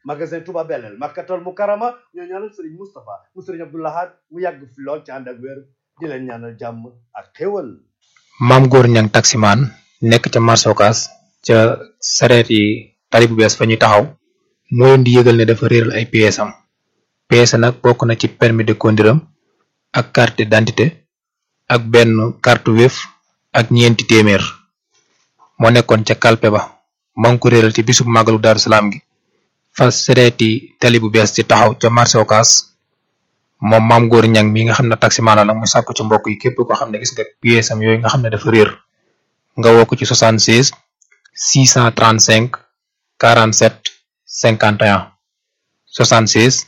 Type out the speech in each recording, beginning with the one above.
magasin Touba Belel Makkatal Mukarrama ñoo ñaanal sëriñ Moustapha mu sëriñ Abdou Lahad mu yàgg fi lool ci ànd ak wér di leen ñaanal jàmm ak xéwal maam góor ñang taximaan nekk ca marché Ocass ca sareet yi tali bu bees fa ñuy taxaw moo leen di yëgal ne dafa réeral ay pièces am pièces nag bokk na ci permis de conduire am ak carte d'identité ak benn carte Wave ak ñeenti téeméer moo nekkoon ca kalpe ba maa ngi ko réeral ci bisub màggalu Daaru Salaam gi fa sareeti tali bu bees ci taxaw ca marché Ocass moom maam góor ñang mi nga xam ne taximaan la nag mu sàkku ci mbokk yi képp ko xam ne gis nga pièces am yooyu nga xam ne dafa réer nga woo ko ci 76 635 47 51 76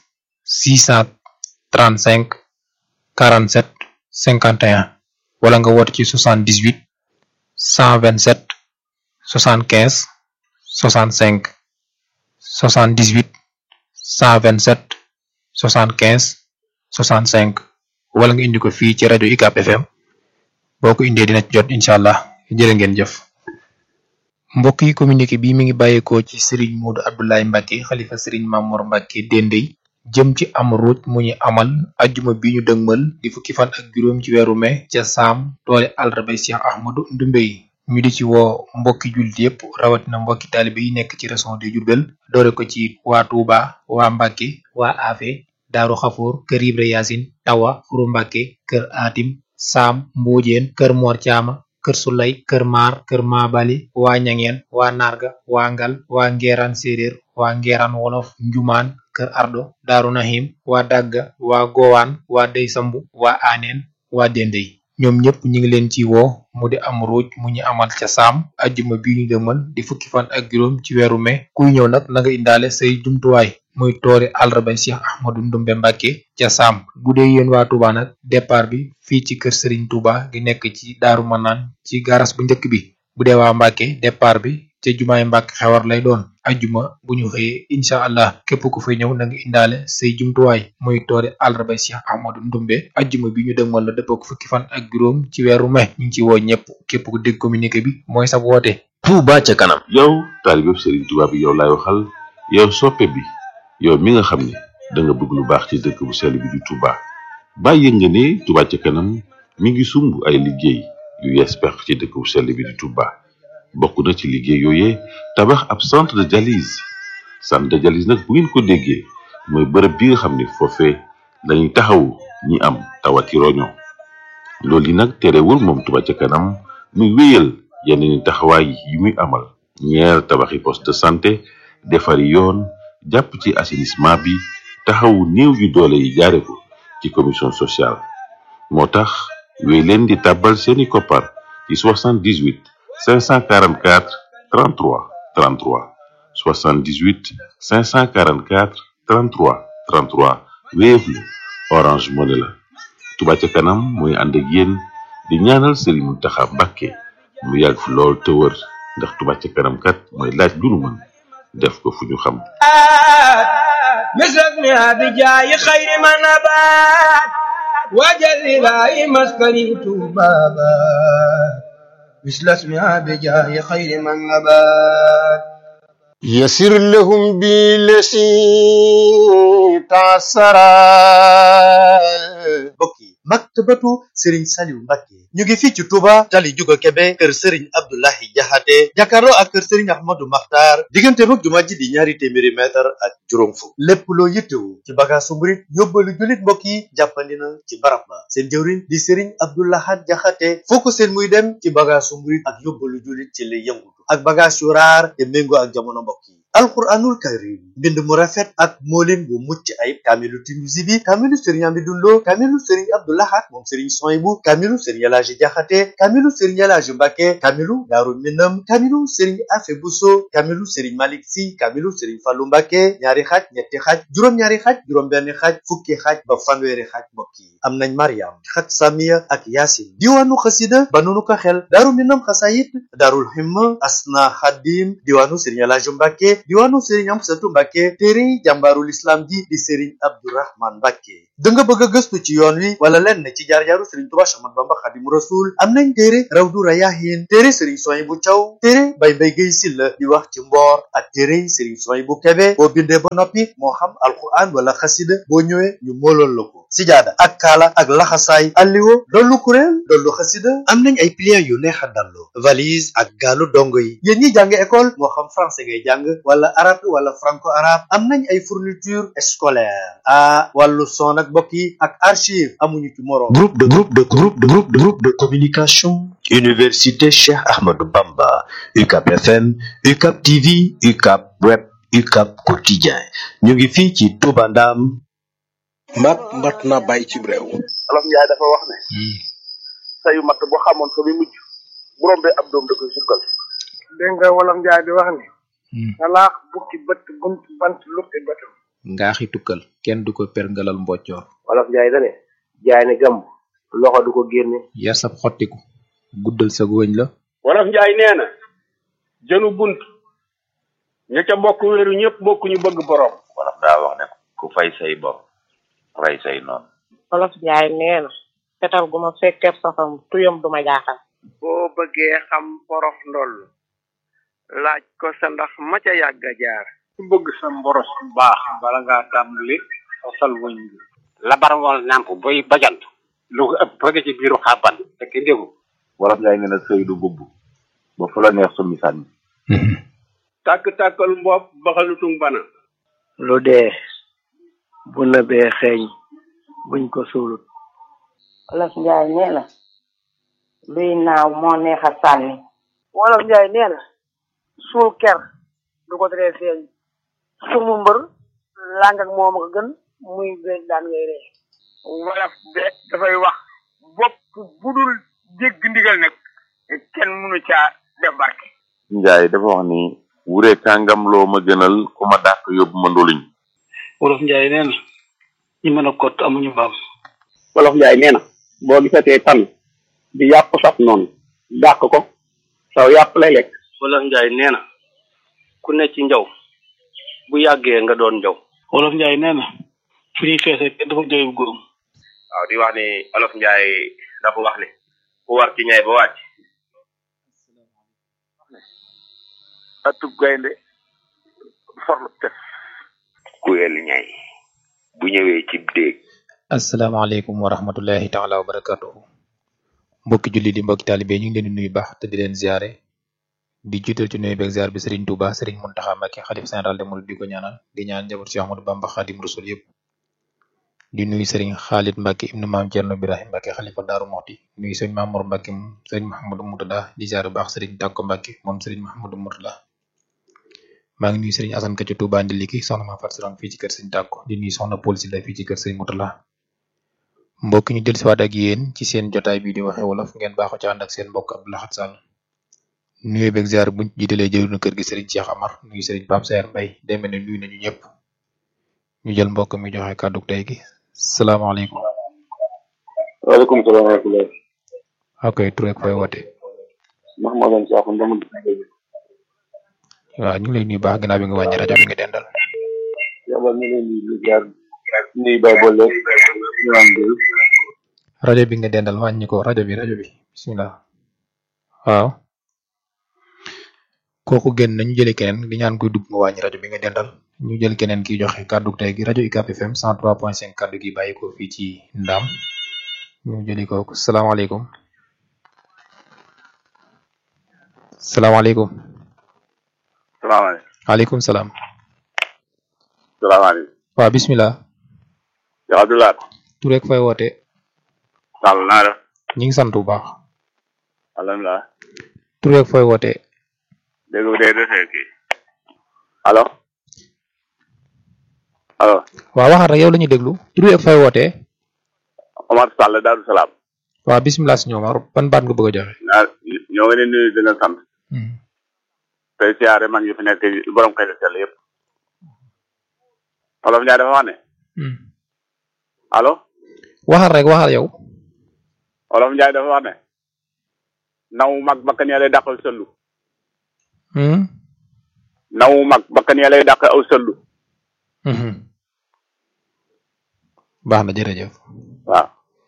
635 47 51 wala nga woote ci 78 127 75 65 78 127 75 65 wala nga indi ko fii ci rajo UCAB FM boo ko indee dina ci jot incha allah jërë ngeen jëf. mbokk yi communiqué bi mi ngi bàyyeekoo ci Serigne Modou Abdoulaye Mbacke xalifa Serigne Mamour Mbacke Dendey jëm ci am ruuj mu ñu amal ajjuma bi ñu dëgmal di fukki fan ak juróom ci weeru mai ca saam toole àllarba Cheikh Ahmadou Ndumbe yi ñu di ci woo mbokki jullit yépp rawatina mbokki taalibe yi nekk ci région de Diourbel doore ko ci waa Touba waa Mbacke waa Afe Daaru Xafoor kër Ibra Yaasin Tawa Furu Mbacke kër Atim Saam Mboojeen kër Mor Caama kër Sulay kër Maar kër Maabali waa Ñangeen waa Narga waa Ngal waa Ngeeraan Séeréer waa Ngeeraan Wolof Njumaan kër Ardo Daaru Nahim waa Dagga waa Gowaan waa Dey Sambu waa Aaneen waa Dendey ñoom ñëpp ñu ngi leen ci woo mu di am ruuj mu ñu amal ca saam ajjuma bi ñu dëmal di fukki fan ak juróom ci weeru mai kuy ñëw nag na nga indaale say jumtuwaay muy toori àllarba Cheikh Ahmadou Ndumbe Mbacke ca saam bu dee yéen waa Touba nag départ bi fii ci kër Serigne Touba gi nekk ci Daaru Manaan ci garas bu njëkk bi bu dee waa Mbacke départ bi ca jumaay Mbacke xewar lay doon ajjuma bu ñu xëyee incha allah képp ku fay ñëw na nga indaale say jumtuwaay muy toori àllarba Cheikh Ahmadou Ndumbe ajjuma bi ñu dëgmal la dëppoo ko fukki fan ak juróom ci weeru mai ñu ngi ci woo ñëpp képp ku dégg communiqué bi mooy sa woote. Touba ca kanam. yow taalibe Serigne Touba bi yow laay waxal yow soppe bi yow mi nga xam ne da nga bëgg lu baax ci dëkk bu sell bi di Touba bàyyi nga ne Touba ca kanam mi ngi sumb ay liggéey yu yees pex ci dëkk bu sell bi di Touba bokk na ci liggéey yooyee tabax ab centre de dialyse centre de dialyse nag bu ngeen ko déggee mooy bërëb bi nga xam ne foofee lañuy taxawu ñi am tawati roño loolu yi nag terewul moom Touba ca kanam muy wéyal yeneen taxawaay yi muy amal ñeer tabaxi poste de santé defari yoon jàpp ci assainissement bi taxawu néew yu doole yi jaare ko ci commission sociale moo tax wéy leen di tàbbal seeni koppar ci 78 544 33 33 78 544 33 33 Wave la Orange Money la Touba ca kanam mooy ànd ak yéen di ñaanal Serigne Mountakha Mbacké mu yàgg fi lool te wër ndax Touba ca kanam kat mooy laaj lu nu mën def ko fu ñu xam مثلك بجاي خير ما نبات وجل لا مسكني بابا مثل اسمها بجاي خير من نبات يسر لهم بالذي تعسرا mbokk yi maktabatu Serigne Saliou Mbacke ñu ngi fii ci Touba tali Juga Kebe kër Serigne Abdoulahi Jaxate jàkkaarloo ak kër Serigne Ahmadou Makhtar diggante mag jumaa ji di ñaari téeméeri mètre ak juróom fukk lépp loo yittewu ci bagaasu murit yóbbalu jullit mbokk yi jàppandi na ci barab ba seen jëwriñ di Serigne Abdoulahat Jaxate foo ko seen muy dem ci bagaasu murit ak yóbbalu jullit ci lay yëngutu ak bagaas yu raar te méngoo ak jamono mbokk yi alquranul karim mbind mu rafet ak moolin bu mucc ayib kaamilu Tinuusi bi kaamilu Serigne Amidou Lo kaamilu Serigne Abdoulahat moom Serigne Soyibu kaamilu Serigne Elaaji Jaxate kaamilu Serigne Elaaji Mbacke kaamilu Daaru Minam kaamilu Serigne Afe Buso kaamilu Serigne Malick Si kaamilu Serigne Fallu Mbacke ñaari xaaj ñetti xaaj juróom-ñaari xaaj juróom-benn xaaj fukki xaaj ba fanweeri xaaj mbokk yi am nañ Mariam xat Samiya ak Yaasin diwaanu xasida ba nunu ko xel Daaru Minam xasayit Daarul Himma Asna Xadim diwaanu Serigne Elaaji Mbacke Mbàkke diwaanu Serigne Amsatu Mbàkke téere jàmbaarul islam ji di Serigne Abdourahman Mbàkke da nga bëgg a gëstu ci yoon wi wala lenn ci jaar-jaaru Serigne Touba Cheikh Ahmadou Bamba Xadimu Rasul am nañ téere Rawdu Rayaahin téere Serigne Souhaïbou Thiaw téere Baye Mbaye Guèye Sylla di wax ci mboor ak téere Serigne Souhaïbou Kébé boo bindee ba noppi moo xam alquran wala xasida boo ñëwee ñu moolool la ko sijaada ak kaala ak laxasaay alliwo dollu kuréel dollu xasida am nañ ay pliants yu neex a dallu valise ak gaalu dongo yi yéen ñi jàng école moo xam français ngay jàng wala arabe wala franco arabe am nañ ay fourniture scolaire ah wàllu son ak mbokk yi ak archive amuñu ci moroom Groupe de groupe de groupe de groupe de groupe de communication Université Cheikh Ahmadou Bamba UCAP FM UCAP TV UCAP Web UCAP Quotidien ñu ngi fii ci Touba Ndam mat mat na bàyyi ci réew olof njaay dafa wax ne sayu matt boo xamoon fa muy mujj bu rombee ab doom da koy sukkal dégg nga wolof njaay di wax ni salaax bukki bët bunt bant lukki bëtam ngaaxi tukkal kenn du ko perngalal mboccoor wolof njaay dane jaay ne gàmb loxo du ko génne yar sab xottiku guddal sa wëñ la wolof njaay nee na jënu bunt ña ca bokk wéeru ñëpp bokk ñu bëgg borom wolof daa wax ne ku fay say bor rey say noonu wolof njaay nee na fetal gu ma fekkee safam tuyam du ma jaaxal boo bëggee xam porof ndoll laaj ko sa ndax ma ca yàgg a jaar ku bëgg sa mboros baax bala ngaa tàmbali fasal wëñ bi labar wal nàmp boy bajant lu ko ëpp bëgg ci biiru xàbban te ki ndégu wolof njaay nee na sëy du bubb ba fu la neex summi sànni tàkk-tàkkal mbopp baxalutung bana lu dee bu nëbee xeeñ buñ ko suulut wolof njaay nee na luy naaw moo neex a sànni wolof njaay nee na suul ker du ko teree feeñ sumu mbër làng ak moom a ko gën muy beeg daan ngay ree wolof de dafay wax bopp budul dégg ndigal nag kenn mënu caa def barke njaay dafa wax ni wure kàngam loo ma gënal ku ma dàq yóbbu ma ndoluñ wolof njaay nee na ñi mën a kott amuñu mbaam wolof njaay nee na boo gisatee tan di yàpp saf noonu dàq ko saw yàpp lay lekk wolof njaay nee na ku ne ci njaw bu yàggee nga doon njaw wolof njaay nee na fu ñuy feesee kenn dafa jooy bu góorum waaw di wax ni olof njaay dafa wax ni ku war ci ñay ba wàcc atub gaynde forlu tef kuyel ñay bu ñëwee ci déeg asalaamaaleykum wa rahmatullahi taala wa barakatuhu mbokki julli di mbokki taalibe ñu ngi leen di nuyu baax te di leen ziare di jiital ci nuyu beeg ziar bi Serigne Touba Serigne Mountakha Mbacké xalif général des mourides di ko ñaanal di ñaan njaboot Cheikh Ahmadou Bamba Khadim Rasul yëpp di nuyu Serigne Khalid Mbacké ibnu maam Thierno Birahim Mbacké xalifa Daaru Moxti nuyu Serigne Mamour Mbacké moom Serigne Mahamadou Moutada di ziar bu baax Serigne Tàkko Mbacké moom Serigne Mahamadou Moutada maa ngi nuyu Serigne Assane Ka ci Touba Ndiliki soxna ma Fatou Sarang fii ci kër Serigne Tàkko di nuyu soxna Paul Sylla fii ci kër Serigne Moutada mbokk ñu dellusiwaat ak yéen ci seen jotaay bii di waxe wolof ngeen baaxoo ci ànd ak seen mbokk Abdou Lahad Sall nuyu beeg ziar buñ jiitalee jëru na kër gi Serigne Cheikh Amar nuyu Serigne Pape Saer Mbaye demee ne nuyu nañu ñëpp ñu jël mbokk mi joxe kàddu tey gi salaamaaleykum. waaleykum salaam wa rahmatulah. ok tur ak fooy woote. Mahamadan Sakho Ndamou. waaw ñu ngi lay nuyu baax ginnaaw bi nga wàññi rajo bi nga dendal. yàlla ñu leen di ziar nuyu Baye Bolle ñu am rajo bi nga dendal wàññi ko rajo bi rajo bi bisimilah. waaw. kooku génn nañu jëli keneen di ñaan kuy dugg nga wàññi rajo bi nga dendal ñu jël keneen ki joxe kàddu tey gi rajo UCAP FM 103.5 kàddu gi bàyyi ko fii ci Ndam ñu jëli kooku salaamaaleykum salaamaaleykum. salaamaaleykum. waaleykum salaam. salaamaaleykum. waaw bisimilah. yow Abdoulaye. tur rek fay woote. Sall naa def. ñu ngi sant bu baax. alhamdulilah. tur rek fay woote. dégg nga dégg nga kii. allo. allo. waaw waxaat rek yow la ñuy déglu tur rek fay woote. Omar Sall Darou Salaam. waaw bisimilah si ñoom ban baat nga bëgg a joxe. naa ñoo ngi leen nuyu di leen sant. tey siyaare mag yi fi nekk borom xel sell yëpp. Olof Ndiaye dafa wax ne. allo. waxal rek waxal yow. Olof Ndiaye dafa wax ne. naw mag bakkan ya lay dàqal sëllu. naw mag bakkan ya lay dàq aw sëllu baax na jërëjëf waaw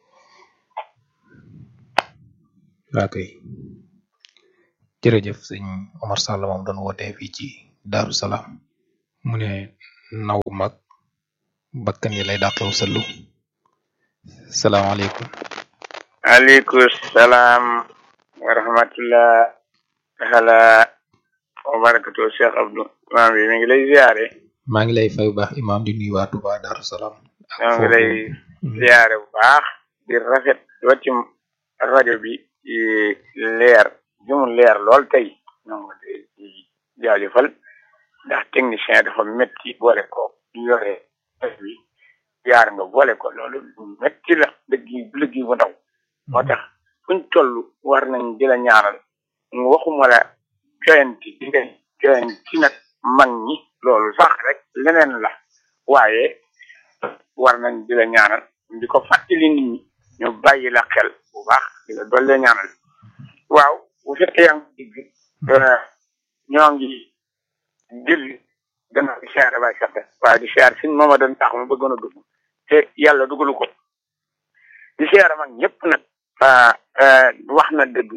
waa kay jërëjëf sëñ Omar Sall moom doon wootee fii ci Daaru Salaam mu ne naw mag bakkan yi lay dàqew sëllu salaamaaleykum aleykum salaam wa rahmatullah taala wa barakatu Cheikh Abdou imaam bi mi ngi lay ziare maa ngi lay fay bu baax imaam di nuyu waa Touba Daaru Salaam ñoo ngi lay ziare bu baax di rafet weccum rajo bi di leer jumu leer lool tey ñoo ngi di jaajëfal ndax technicien dafa métti boole ko yore bi yaar nga boole ko loolu métti la dëgg liggéey bu ndaw moo tax fuñ toll war nañ di la ñaanal waxuma la joyanti di nga joyanti nag mag ñi loolu sax rek leneen la waaye war nañ di la ñaanal di ko fàttali nit ñi ñu bàyyi la xel bu baax di la dolle ñaanal waaw bu fekkee yaa ngi digg ñoo ngi jël gannaaw di siyaare bay sax waaye di siyaare suñ mooma doon tax ma bëggoon a dugg te yàlla dugalu ko di siyaare mag ñëpp nag wax na dëgg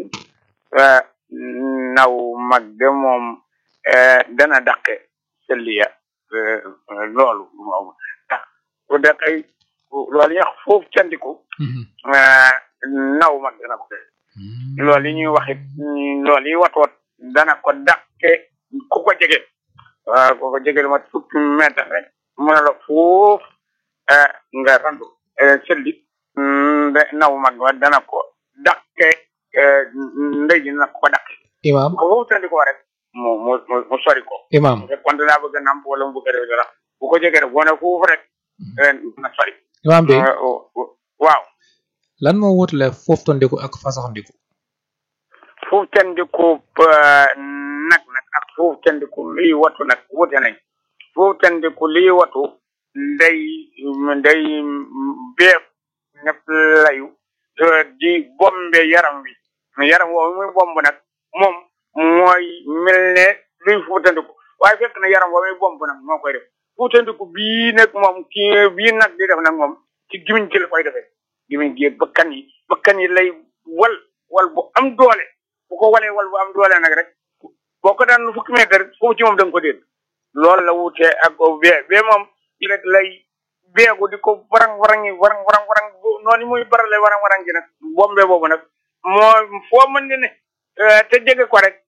naw mag de moom dana daqe sëlliya loolu moom ndax bu daqay loolu ñuy wax foofu candiku naw mag dana ko loolu yi ñuy waxit loolu yi wat wat dana ko daqe ku ko jege waaw ku ko jege lu mat fukki mètre rek mu ne la foofu nga randu sëlli naw mag wa dana ko daqe ndey ji dana ko daqe imaam ko foofu tandi ko rek mu mu mu sori ko imaam bu fekkoon danaa bëgg a namp wala mu bëgg a def dara bu ko jege rek boo ne foofu rek na sori imaam bi waaw lan moo wutale foofu tondiku ak fasaxandiku foofu tandiku nag nag ak foofu tandiku liy watu nag wute nañ foofu tandiku liy watu nday nday beef ñëpp layu di bombe yaram wi yaram woowu muy bomb nag moom mooy mel ne luy fuutandiku waaye fekk na yaram woowu muy bomb nag moo koy def fuutandiku bii nag moom kii bii nag di def nag moom ci gimiñ ci la koy defee gimiñ gi bakkan yi bakkan yi lay wal wal bu am doole bu ko walee wal bu am doole nag rek boo ko daan fukki mètre foofu ci moom da nga ko dégg loolu la wutee ak bee bee moom ci rek lay beegu di ko warang warangi warang warang warang noonu muy barale warang warang gi nag bombe boobu nag moo foo mën ne ne te jege ko rek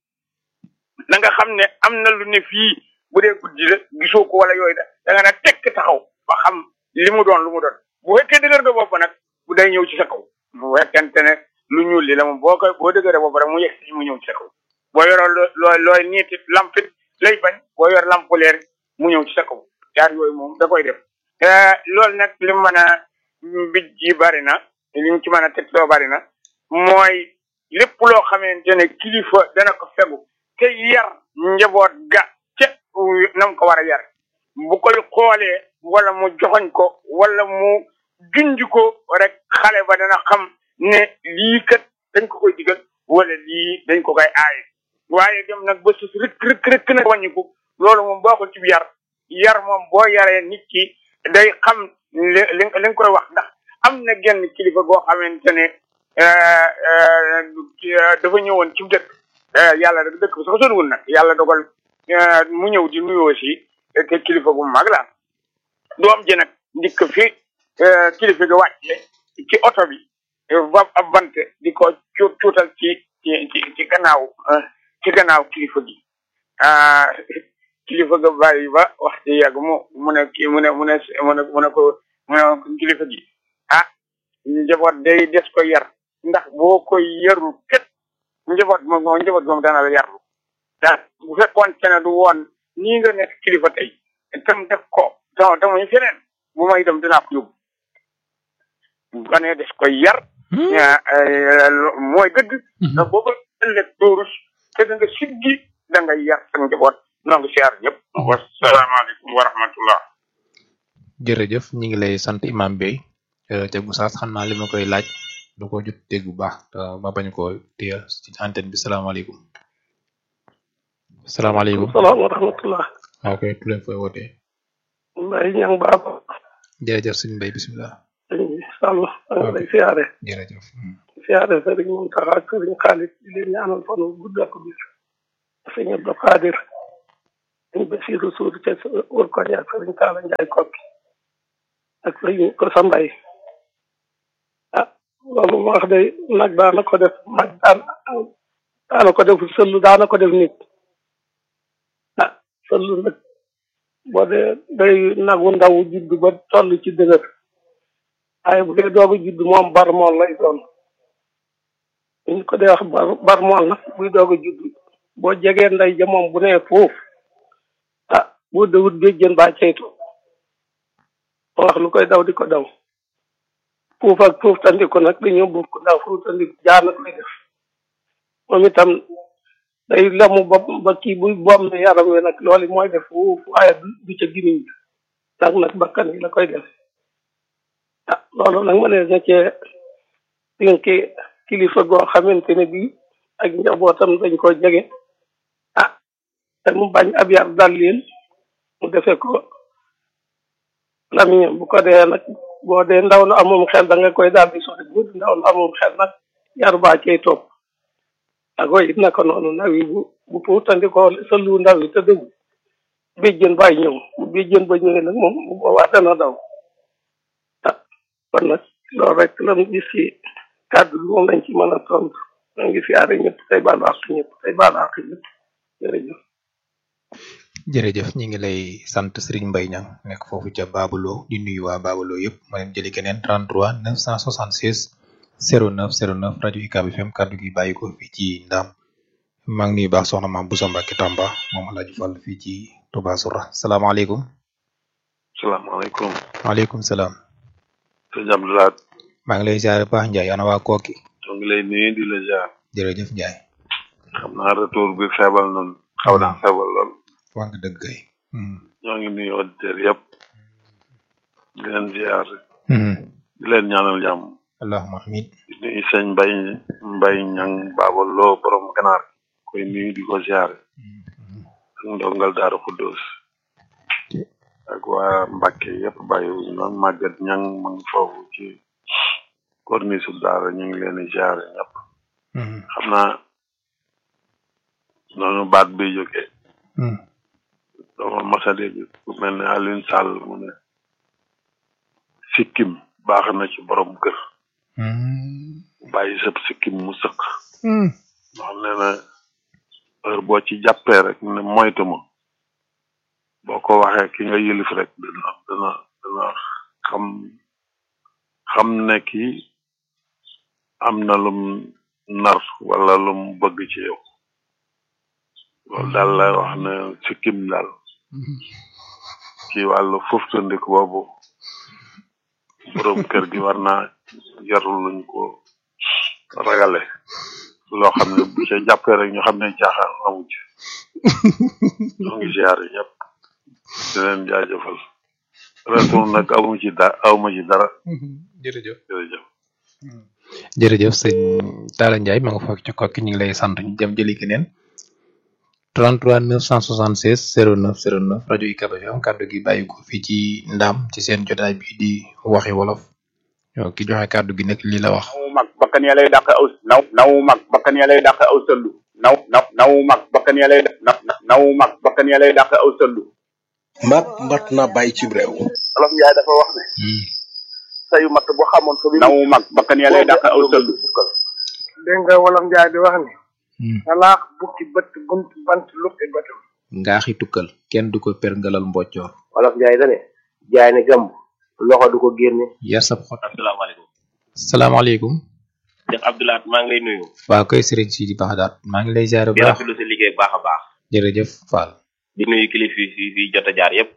da nga xam ne am na lu ne fii bu dee guddi la gisoo ko wala yooyu da da nga nag tekk taxaw ba xam li mu doon lu mu doon bu fekkee dëgër nga bopp nag bu day ñëw ci sa kaw bu fekkente ne lu ñuul li la moom boo koy boo dëgëree bopp rek mu yegg si mu ñëw ci sa kaw boo yoroo looy looy niitit lampit lay bañ boo yor lamp leer mu ñëw ci sa kaw yaar yooyu moom da koy def loolu nag li mu mën a bij ji bari na li mu ci mën a teg soo bari na mooy lépp loo xamante ne kilifa dana ko fegu te yar njaboot ga ca nam ko war a yar bu koy xoolee wala mu joxoñ ko wala mu junj ko rek xale ba dana xam ne lii kat dañ ko koy digal wala lii dañ ko koy aaye waaye dem nag ba sus rëkk rëkk rëkk nag wàññiku loolu moom baaxul ci yar yar moom boo yaree nit ki day xam li li nga koy wax ndax am na genn kilifa goo xamante ne dafa ñëwoon ci dëkk yàlla rek dëkk bi sax soriwul nag yàlla dogal mu ñëw di nuyoo si te kilifa gu mag la doom ji nag ndikk fi kilifa gi wàcce ci oto bi ba ab bant di ko cu cuutal ci ci ci ci gannaaw ci gannaaw kilifa gi kilifa ga bàyyi ba wax ci yàgg mu mu ne kii mu ne mu ne mu ne mu ne ko mu ne kilifa gi ah njaboot day des ko yar ndax boo koy yarul ket njaboot moom moom njaboot moom dana la yarlu daal bu fekkoon te ne du woon nii nga nekk kilifa tey tam def ko tam tamuy feneen bu may dem dinaa ko yóbbu bu ne des koy yar mooy dëgg ndax boo ko ëllëg doorus te da nga siggi da nga yar sa njaboot noo ngi siyaar ñëpp wasalaamaaleykum wa rahmatullah jërëjëf ñi ngi lay sant imam Bey te Goussass xam naa li ma koy laaj du ko jot dégg bu baax te ma bañ ko téye ci antenne bi salaamaaleykum salaamaaleykum salaam wa rahmatullah waaw kay tu leen fooy wootee mbay ñang baaba jërëjëf sëñ mbay bisimilah sëñ bi sàll anga lay siyaare jërëjëf siyaare sëriñ Muntaxa ak sëriñ Xaalit di leen ñaanal fan wu gudd ak bis sëñ Abdou Xaadir sëñ Basiru Suur ca wër koñ ak sëriñ Taala Njaay kokki ak sëñ ko sa mbay ah loolu ma wax de nag daana ko def mag daan daana ko def sëllu daana ko def nit ah sëllu nag boo dee day nagu ndaw judd ba toll ci dëgër waaye bu dee doog a judd moom barmool lay doon ñu ko dee wax bar barmool nag buy doog a judd boo jegee nday ja moom bu nee foofu ah boo dawut béjjën baa ceytu moo wax lu koy daw di ko daw fuuf ak fuuf tandiku nag dañoo bokk ndaw fuuf tandiku jaar nag lay def moom itam day lemu ba ba kii buy bom ne yaram wi nag loolu mooy def fuuf waaye du ca gimiñ bi ndax nag bakkan yi la koy def ah loolu nag ma ne na cee dénki kilifa goo xamante ne bii ak njabootam dañ ko jege ah te mu bañ ab yar dal leen mu defe ko lamiñam bu ko dee nag boo dee ndaw lu amum xel da nga koy daal di sori bu ndaw lu amum xel nag yar baa cay topp ak way it naka noonu ndaw yi bu bu puutandikoo sa lu ndaw yi te dëgg béjjën baay ñëw bu béjjën ba ñëwee nag moom bu boobaa dana daw ah kon nag loolu rek la mu gis ci kàddu bi moom lañ ci mën a tontu maa ngi siyaare ñëpp tey baalu àq ñëpp tey baalu àq ñëpp jërëjëf jërëjëf ñi ngi lay sant Serigne Mbaye Niang nekk foofu ca Babulo di nuyu waa Babulo yëpp ma leen jëli keneen 33 976 09 09 rajo UCAB FM kaddu gi bàyyi ko fii ci Ndam maa ngi nuyu baax soxna maam Boussa Mbacke Tamba moom El Hadj Fall fii ci Touba Soura salaamaaleykum. salaamaaleykum. waaleykum salaam. sëñ Abdoulaye. maa ngi lay ziare baax Ndiaye ana waa Koki. ñoo ngi lay nuyu di la ziar. jërëjëf Ndiaye. xam naa retour bi feebal noonu xaw naa feebal lool. wax nga dëgg kay. ñoo ngi nuyu auditeurs yëpp. di leen ziar. di leen ñaanal jàmm. allahumma amiin. di nuyu sëñ Mbay Mbay ñang baabal loo borom ganaar koy nuyu di ko ziar. ak ndongal Daaru Xuddoos. ak waa Mbàkke yëpp bàyyiwuñu noonu màggat ñang ma ngi foofu ci corniche daara ñu ngi leen di ziar ñëpp. xam naa noonu baat bi jógee. dama masa dégg ku mel ne Alioune Sall mu ne sikkim baax na ci borom kër bàyyi sëb sikkim mu sëq ndax nee na heure boo ci jàppee rek ne moytu ma boo ko waxee ki nga yëlif rek dana dana dana xam xam ne ki am na lum nar wala lum bëgg ci yow loolu daal lay wax ne sikkim daal ci wàllu fuftandiku boobu borom kër gi war naa jarul luñ ko ragale loo xam ne bu ca jàppee rek ñu xam ne caaxaan amu ci ñoo ngi ziare ñëpp di leen jaajëfal retour nag amu ci da awma ci dara jërëjëf jërëjëf jërëjëf sëñ Talla Ndiaye ma nga foog ci kokki ñu ngi lay sant ñu dem jëli keneen 33 976 09 09 rajo UCAB FM kàddu gi bàyyi ko fii ci ndam ci seen jotaay bi di waxi wolof yow ki joxe kàddu gi nag lii la wax. naw mag bakkan ya lay dàq aw naw naw mag bakkan ya lay dàq aw sëllu naw naw naw mag bakkan ya lay na naw mag bakkan ya lay dàq aw sëllu mat mat na bàyyi ci réew olof Njaay dafa wax ne sayu mat bu xamoon fa naw mag bakkan ya lay dàq aw sëllu dégg nga wolof njaay di wax ni salaax bukki bët bunt bant lukki bëtam ngaaxi tukkal kenn du ko perngalal mboccoor wolof njaay dane jaay ne gàmb loxo du ko génne yar sab xot asalaamaaleykum salaamaaleykum. Cheikh Abdoulaat maa ngi lay nuyu waaw koy Serigne Sidi Baxdaat maa ngi lay ziare bu di baax rafetlu sa liggéey bu baax a baax jërëjëf Fall. di nuyu kilifa yi fi jot a jaar yépp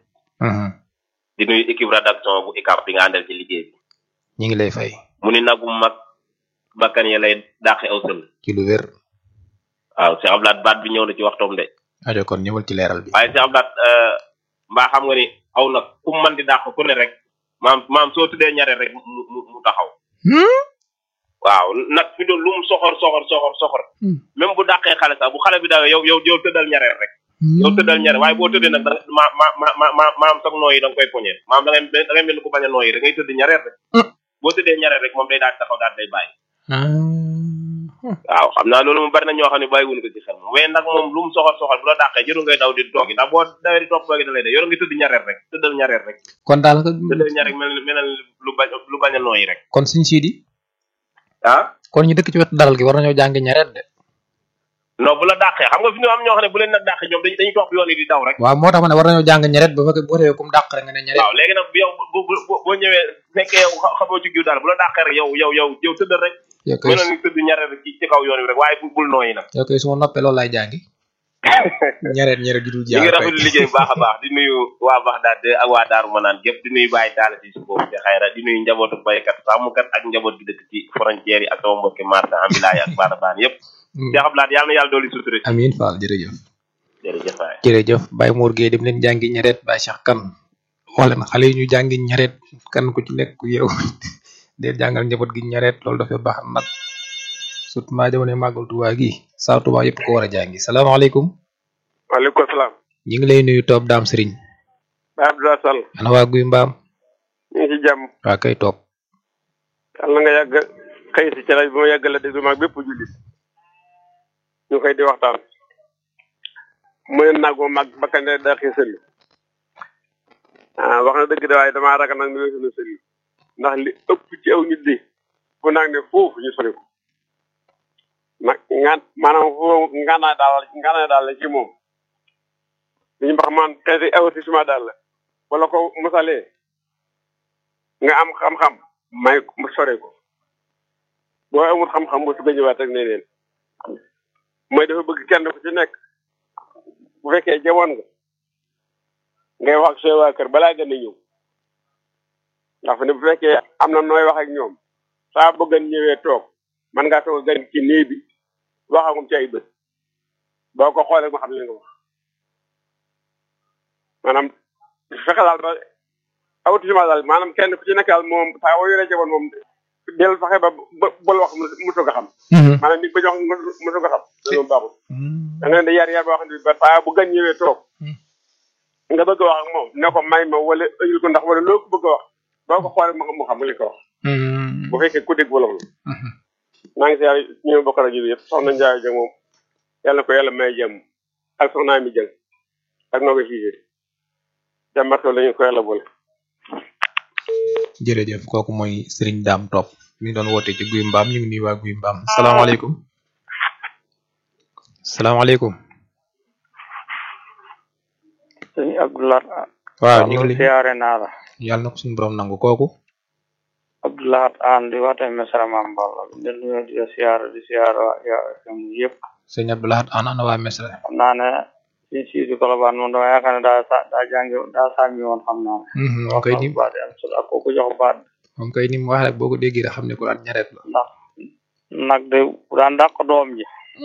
di nuyu équipe rédaction bu ICAP bi nga àndal ci liggéey bi ñu ngi lay fay. mu ni nagu mag bakkan ya lay dàqe aw sël ci lu wér. waaw Cheikh Abdoulaat baat bi ñëw na ci waxtoom de ajo kon ñëwal ci leeral bi. waaye Cheikh Abdoulaat mbaa xam nga ni aw nag ku mu mën di dàq ku ne rek maam maam soo tuddee ñare rek mu mu mu taxaw waaw nag fi doon lu mu soxor soxor soxor soxor même bu dàqee xale sax bu xale bi dawee yow yow yow tëddal ñareel rek yow tëddal ñaret waaye boo tëddee nag da nga ma ma ma ma ma maam sax nooyi da nga koy poñe maam da ngay da ngay mel ni ku bañ a nooyi rek ngay tëdd ñaret rek boo tëddee ñaret rek moom day daal taxaw daal day bàyyi waaw xam naa loolu moom bari na ñoo xam ne bàyyiwuñ ko ci xel moom waaye nag moom lu mu soxal soxal bu la dàqee jëru ngay daw di toogi ndax boo dawee di toog toogi da lay de yow nga tëdd ñaret rek tëddal ñaret rek kon daal nga tëddal ñaret mel mel lu bañ lu bañ a nooyi rek kon suñ siidi ah kon ñu dëkk ci wetu daral gi war nañoo jàng ñaret de non bu la dàqee xam nga fi ñu am ñoo xam ne bu leen nag dàqee ñoom dañuy dañuy topp yoon yi di daw rek waaw moo tax ma ne war nañoo jàng ñaret ba fekkee boo defee kum dàq rek nga ne ñaret waaw léegi nag bu yow bu bu boo ñëwee fekkee yow xamoo ci giw daal bu la dàqee rek yow yow yow yow tëddal rek yow kay mënoon ni tëdd ñaret rek ci ci kaw yoon wi rek waaye bul nooyi nag yow kay su ma noppee loolu laay jàngi ñaret ñaret ju dul ñu ngi rafetlu liggéey bu baax a baax di nuyu waa Baxdaad ak waa Daaru Manaan gépp di nuyu Baye Talla si su boobu ci xayra di nuyu njabootu baykat sàmmkat ak njaboot gi dëkk ci frontière yi ak sama mbokki marché ambulant yi ak baana baan yëpp Cheikh Abdoulaye yàlla na yàlla dooli sutura amiin Fall jërëjëf jërëjëf waay jërëjëf Baye Mor Gueye dem leen jàngi ñaret Baye Cheikh Kane wax leen xale yi ñu jàngi ñaret kan ku ci nekk yow dee jàngal njaboot gi ñaret loolu dafa baax nag surtout maa jamono màggal Tuubaa gi saa Tuubaa yëpp ko war a jàngi salaamaaleykum waaleykum salaam. ñu ngi lay nuyu Toob Daam Sëriñ Baye Abdoulaye Sall. ana waa Guy Mbaam ñu ngi ci jàmm. waa kay toog yàlla nga yàgg xëy si ci rajo bi ma yàgg la déglu maag bépp jullit ñu koy di waxtaan. mu ne nag moom mag bakkan de daa xëy sëllu. ah wax na dëgg de waaye damaa ragal nag ñu ne sëllu ndax li ëpp ci aw nit di bu nag ne foofu ñu sori ko. nag ngaan maanaam foofu ngaanaay daal ngaanaay daal la ci moom. li ñu wax man xeeti avertissement daal la wala ko mosalee nga am xam-xam may mu sore ko boo amul xam-xam bu su ko ñëwaat rek ne leen mooy dafa bëgg kenn ku ci nekk bu fekkee jamoon nga ngay wax ak say waa kër balaa gën a ñëw ndax fi ne bu fekkee am na nooy wax ak ñoom saa bëggan ñëwee toog man ngaa toog gan ci néeg bi wax ak moom ci ay bët boo ko xoolee ma xam li nga wax maanaam fexe daal ba avertissement daal maanaam kenn ku ci nekk daal moom saa woo yoree jamono moom del fexe ba ba bul wax mu soog a xam. maanaam nit ba jox mu soog a xam. loolu baaxul. da nga leen di yar yar boo xam ne ba saa bu gan ñëwee toog nga bëgg a wax ak moom ne ko may ma wala ëyul ko ndax wala loo ko bëgg a wax boo ko xoolee mu xam mu xam li ko wax. bu fekkee ku dégg wolof la. maa ngi si yàlla ñu bokk rajo bi yëpp soxna Ndiaye Dieng moom yàlla ko yàlla may jàmm ak soxna mi Dieng ak noo ko siisee. jàmbatoo lañu ko yàlla boole. jërëjëf kooku mooy Serigne Dame Top mi ngi doon woote ci Guy Mbaam ñu ngi nuyu waa Guy Mbaam salaamaaleykum salaamaaleykum. sëñ Abdoulaye. waaw ñu ngi lay siyaare naa la. yàlla na ko suñu borom nangu kooku. Abdoulaye Aan di waate Mesra Mamballa di nuyu di siyaare di siyaare waa FM yëpp. sëñ Abdoulaye Aan ana waa Mesra. xam naa ne suñ siidi Kolobaan moom dama yaakaar ne daa sa daa jàngi daa sàmmi woon xam naa ne. moom kay ni baat am solo ak kooku jox baat. moom kay ni mu wax rek boo ko déggee rek xam ne ko daan ñaret la. ndax nag de daan dàq doom ji.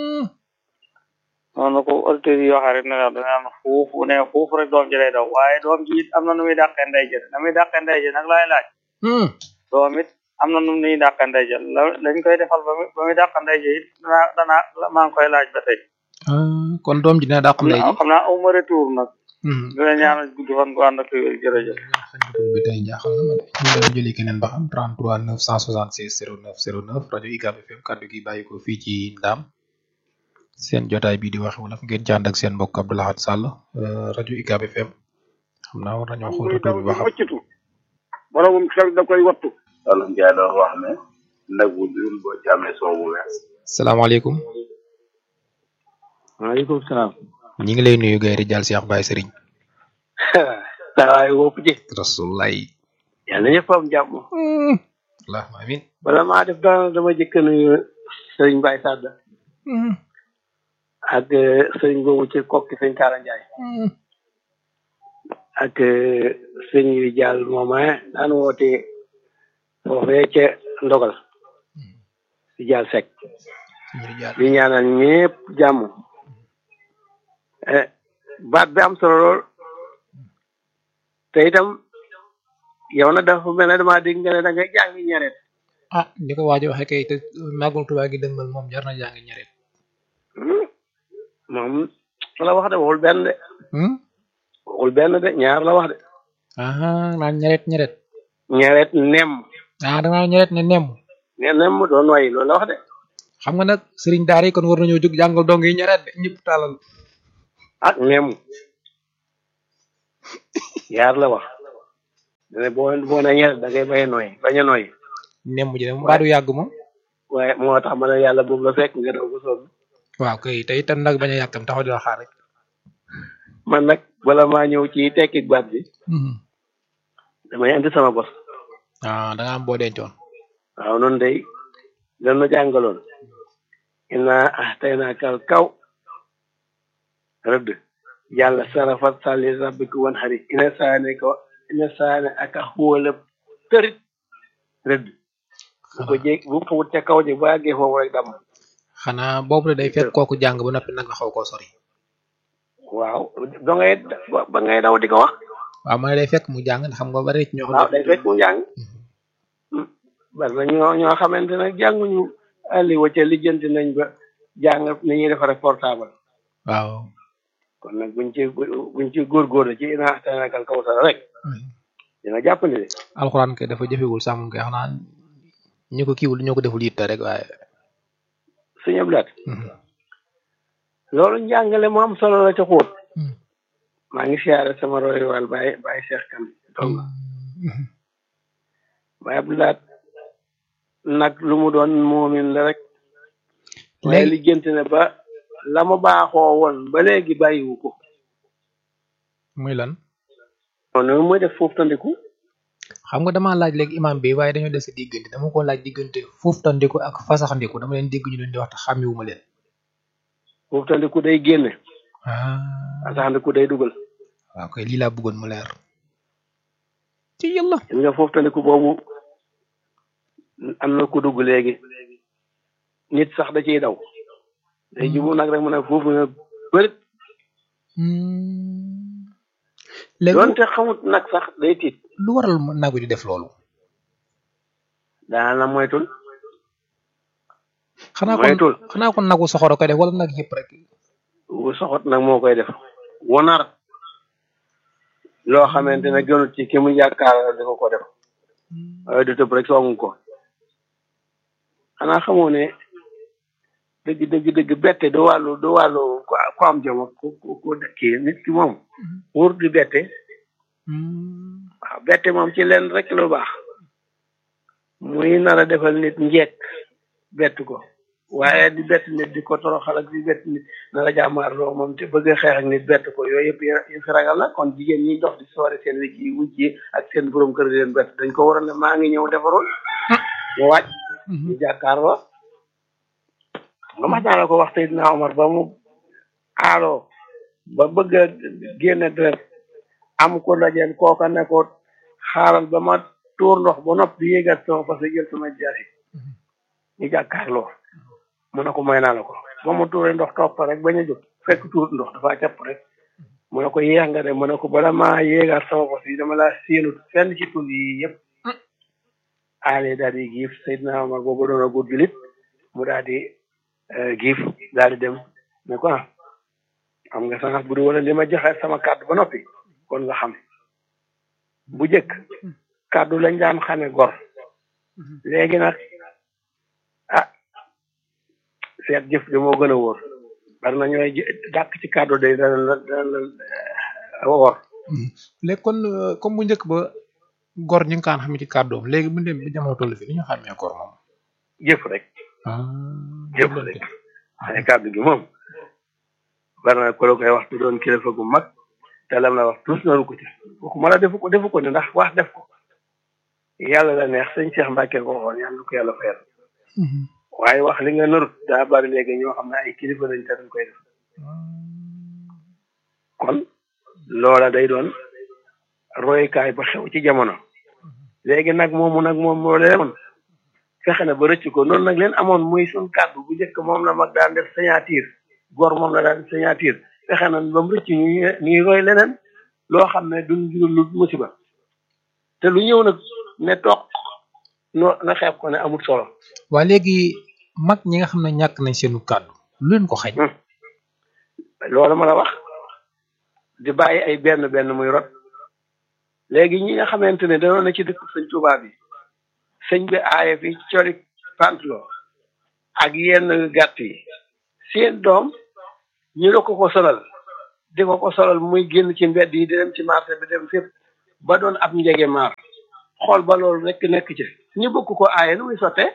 noonu ko auditeurs yi waxee rek ne la dana am fuufu ne fuufu rek doom ji lay daw waaye doom ji it am na nu muy dàqee ndey ji na muy dàqee ndey ji nag laay laaj. doom it am na nu muy dàqee ndey ji la lañ koy defal ba muy ba muy dàqee ndey ji it danaa danaa maa ngi koy laaj ba tey. kon doom ji dina dàq ndey ji. xam naa aw ma retour nag. dina ñaanal guddi fan gu ànd ak jërëjëf. bi tey jaaxal na ma de ñu doon jëli keneen ba xam 33 976 09 09 rajo UCAB FM kaddu gi bàyyi ko fii ci Ndam seen jotaay bii di waxe wolof ngeen ci ànd ak seen mbokk Abdou Lahad Sall rajo UCAB FM xam naa war nañoo xool retour bi ba xam. boromum xel da koy wattu. wala Ndiaye doon wax ne nag bu dul boo ci amee soow bu wees. salaamaaleykum. waaleykum salaam. ñi ngi lay nuyu Gaye Rijaal Cheikh Baye Serigne. waaye wopp ji. rasulaay. yàlla ñëpp am jàmm. allahumma amin. bala maa def dara dama jëkk nuyu Serigne Baye Sadda. ak Serigne boobu ci kokki sëñ Talla Ndiaye. ak sëñ Rijaal mooma daan woote foofee ca ndogal. Rijaal Seck. di ñaanal ñëpp jàmm. baat bi am solo lool te itam yow nag dafa mel ne damaa dégg nga ne da ngay jàngi ñaret ah ni ko waajo waxee kay te màggal Tuubaa gi dëgmal moom jar na jàngi ñaret moom la wax de waxul benn de waxul benn de ñaar la wax de ah naan ñeret ñeret ñaret nem ah da ngaa ñeret ne nem ne nem doo noyyi loolu la wax de xam nga nag sëriñ daara yi kon war nañoo jóg jàngal dong yi ñeret de ñëpp tàllal ak nem yaar la wax dane boo boo ne ñaret da ngay bañ a noyyi bañ a noyyi nem ji de mbaa du yàgg moom waaye moo tax ma ne yàlla boobu la fekk nga daw ba sonn waaw kay te itam nag bañ a yàkkam taxaw di la xaar rek man nag bala maa ñëw ci tekki baat bi damay indi sama bos ah da nga am boo dencoon waaw noonu day lan na jàngaloon ina ah tey naa kal kaw rëdd yàlla sarafat sali rabbiku wan xarit ina saane ko ina saane aka xóola tërit rëdd bu ko jég bu ko wut ca kaw ji ba àggee foofu rek dam xanaa boobu de day fekk kooku jàng ba noppi nag nga xaw koo sori waaw ba ngay ba ngay daw di ko wax waaw ma ne day fekk mu jàng ndax xam nga bari ci ñoo xam waaw day fekk mu jàng bari na ñoo ñoo xamante ne jànguñu àlli wacca lijjanti nañ ba jàng ni ñuy defare portable waaw kon nag buñ ci buñ ci góorgóorlu ci ina tanakal kawsara rek dina jàpp ni de alxuraan kay dafa jëfewul sax moom kay xanaa ñu ko kiiwul ñoo ko deful yitte rek waaye suñu blaat loolu njàngale mu am solo la ca xóot maa ngi siyaare sama roy wal Baye Baye Cheikh Kan donc Baye Abdoulaat nag lu mu doon moomin la rek waaye lijjanti ne ba la mu baaxoo woon ba léegi bàyyiwu ko muy lan noonu muy def foofu tandiku xam nga dama laaj léegi imam bi waaye dañoo des diggante dama ko laaj diggante foofu tandiku ak fasaxandiku dama leen dégg ñu leen di wax te xàmmiwuma leen foofu tandiku day génne fasaxandiku day dugal waaw kay lii laa bëggoon mu leer ci yàlla gis nga foofu tandiku boobu am na ku dugg léegi nit sax da ciy daw day jubu nag rek mu ne foofu na bërit léegi doonte xamut nag sax day tiit lu waral nagu di def loolu daana moytul xanaa moytul kon xanaa kon nagu soxoro koy def wala nag yëpp rek wu soxot nag moo koy def wonar loo xamante ne gënut ci ki mu yaakaar di ko ko def waaye du tëb rek songu ko xanaa xamoo ne dëgg dëgg dëgg bette du wàllu du wàllu ko am jom ak ku ku kii nit ki moom wóor di bette waaw bette moom ci leen rek lu baax muy nar a defal nit njekk bett ko waaye di bett nit di ko toroxal ak di bett nit nar a jàmmaarloo moom te bëgg a xeex ak nit bett ko yooyu yëpp yëfi ragal la kon jigéen ñi dox di soore seen wicc yi wucc yi ak seen borom kër di leen bett dañ ko waroon ne maa ngi ñëw defarul mu wàcc ñu jàkkaarloo nga mas naa la ko wax Seydina Omar ba mu aaloo ba bëgg a génne deret am ko dajeel kooka ne ko xaaral ba ma tuur ndox ba nopp di yéegat sama parce que jël sama jaasi ñu jàkkaarloo mu ne ko may naa la ko ba mu tuuree ndox topp rek bañ a jóg fekk tuur ndox dafa capp rek mu ne ko yéex nga de mu ne ko bala maa yéegaat sama bos yi dama laa séenut fenn ci tul yi yëpp aale daal di giif Seydina Omar boobu doon a góor julit mu daal di giif daal di dem ne ko ah xam nga sax bu dul wala li ma joxe sama kàddu ba noppi kon nga xam bu jëkk kàddu lañ daan xame gor léegi nag ah seet jëf de moo gën a wóor bari na ñooy dàq ci kàddu de dana la dana la wóor léegi kon comme bu njëkk ba gor ñu ngi kaan xam ci kàddoom léegi bu dem bi jamono toll fi ni ñu xàmmee gor moom jëf rek jëf rek ay kàddu gi moom bari na ko la koy wax tu doon kilifa gu mag te lam la wax tous naru ko ci waxuma la defu ko defu ko ne ndax wax def ko yàlla la neex sëñ Cheikh Mbacke ko waxoon yàlla ko yàlla fayal waaye wax li nga narut daa bari léegi ñoo xam ne ay kilifa lañ te dañ koy def kon loola day doon roykaay ba xew ci jamono léegi nag moomu nag moom moo leen fexe na ba rëcc ko noonu nag leen amoon muy suñ kàddu bu njëkk moom la mag daan def signature góor moom la daan signature fexe na ba mu rëcc ñu ñuy roy leneen loo xam ne duñ jural lu musiba te lu ñëw nag ne toog no na xeeb ko ne amul solo waa léegi mag ñi nga xam ne ñàkk nañ seenu kàddu lu leen ko xañ loolu ma la wax di bàyyi ay benn benn muy rot léegi ñi nga xamante ne danoon na ci dëkk sëñ Tuubaa bi sëñ bi aaye fi coli pantalon ak yenn gàtt yi seen doom ñu la ko ko solal di ko ko solal muy génn ci mbedd yi di dem ci marché bi dem fépp ba doon ab njege maar xool ba loolu nekk nekk ci ñu bëgg ko aaye nu muy sottee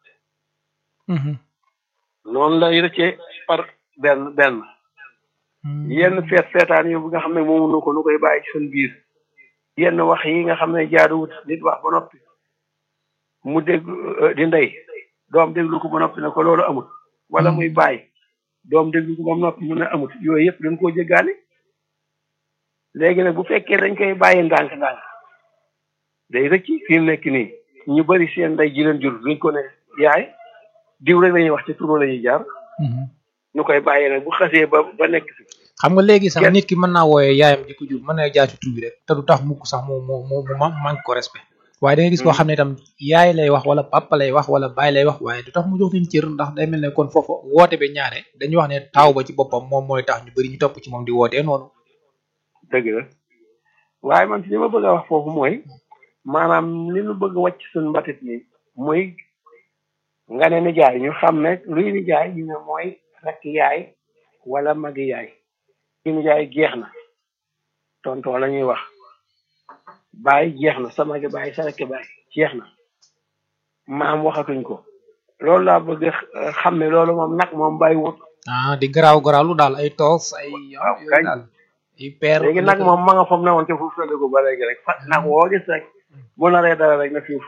noonu lay rëccee par benn benn yenn feet feetaan yu nga xam ne moomu nu ko nu koy bàyyi ci seen biir yenn wax yi nga xam ne jaaduwut nit wax ba noppi mu dégg di ndey doom déglu ko ba noppi ne ko loolu amut wala muy bàyyi doom déglu ko ba noppi mu ne amut yooyu yëpp dañ koo jéggaani léegi nag bu fekkee dañ koy bàyyi ndànk-ndànk day rëcc fi mu nekk nii ñu bari seen ndey ji leen jur duñ ko ne yaay diw rek lañuy wax ci turu la ñuy jaar ñu koy bàyyi nag bu xasee ba ba nekk fi xam nga léegi sax nit ki mën naa wooyee yaayam di ko jur mën na jaar ci tur bi rek te du tax mukk sax mu mu mu mu manque ko respect waaye da nga gis koo xam ne itam yaay lay wax wala papa lay wax wala baay lay wax waaye du tax mu jox leen cër ndax day mel ne kon foofu woote bi ñaare dañuy wax ne taaw ba ci boppam moom mooy tax ñu bëri ñu topp ci moom di wootee noonu dëgg la waaye man li ma bëgg a wax foofu mooy maanaam li ñu bëgg wàcc suñu mbatit ni muy nga ne nijaay ñu xam ne luy nijaay ñu ne mooy rek yaay wala magi yaay luy nijaay jeex na tontoo la ñuy wax baay jeex na sa magi baay sa rekk baay jeex na maam waxatuñ ko loolu laa bëgg xam ne loolu moom nag moom bàyyi wut ah di garaaw garaawlu daal ay toos ay yooyu daal ay peer léegi nag moom ma nga foofu ne woon ca fuuf ko ba léegi rek fa nag woo gis rek bu naree dara rek na fiif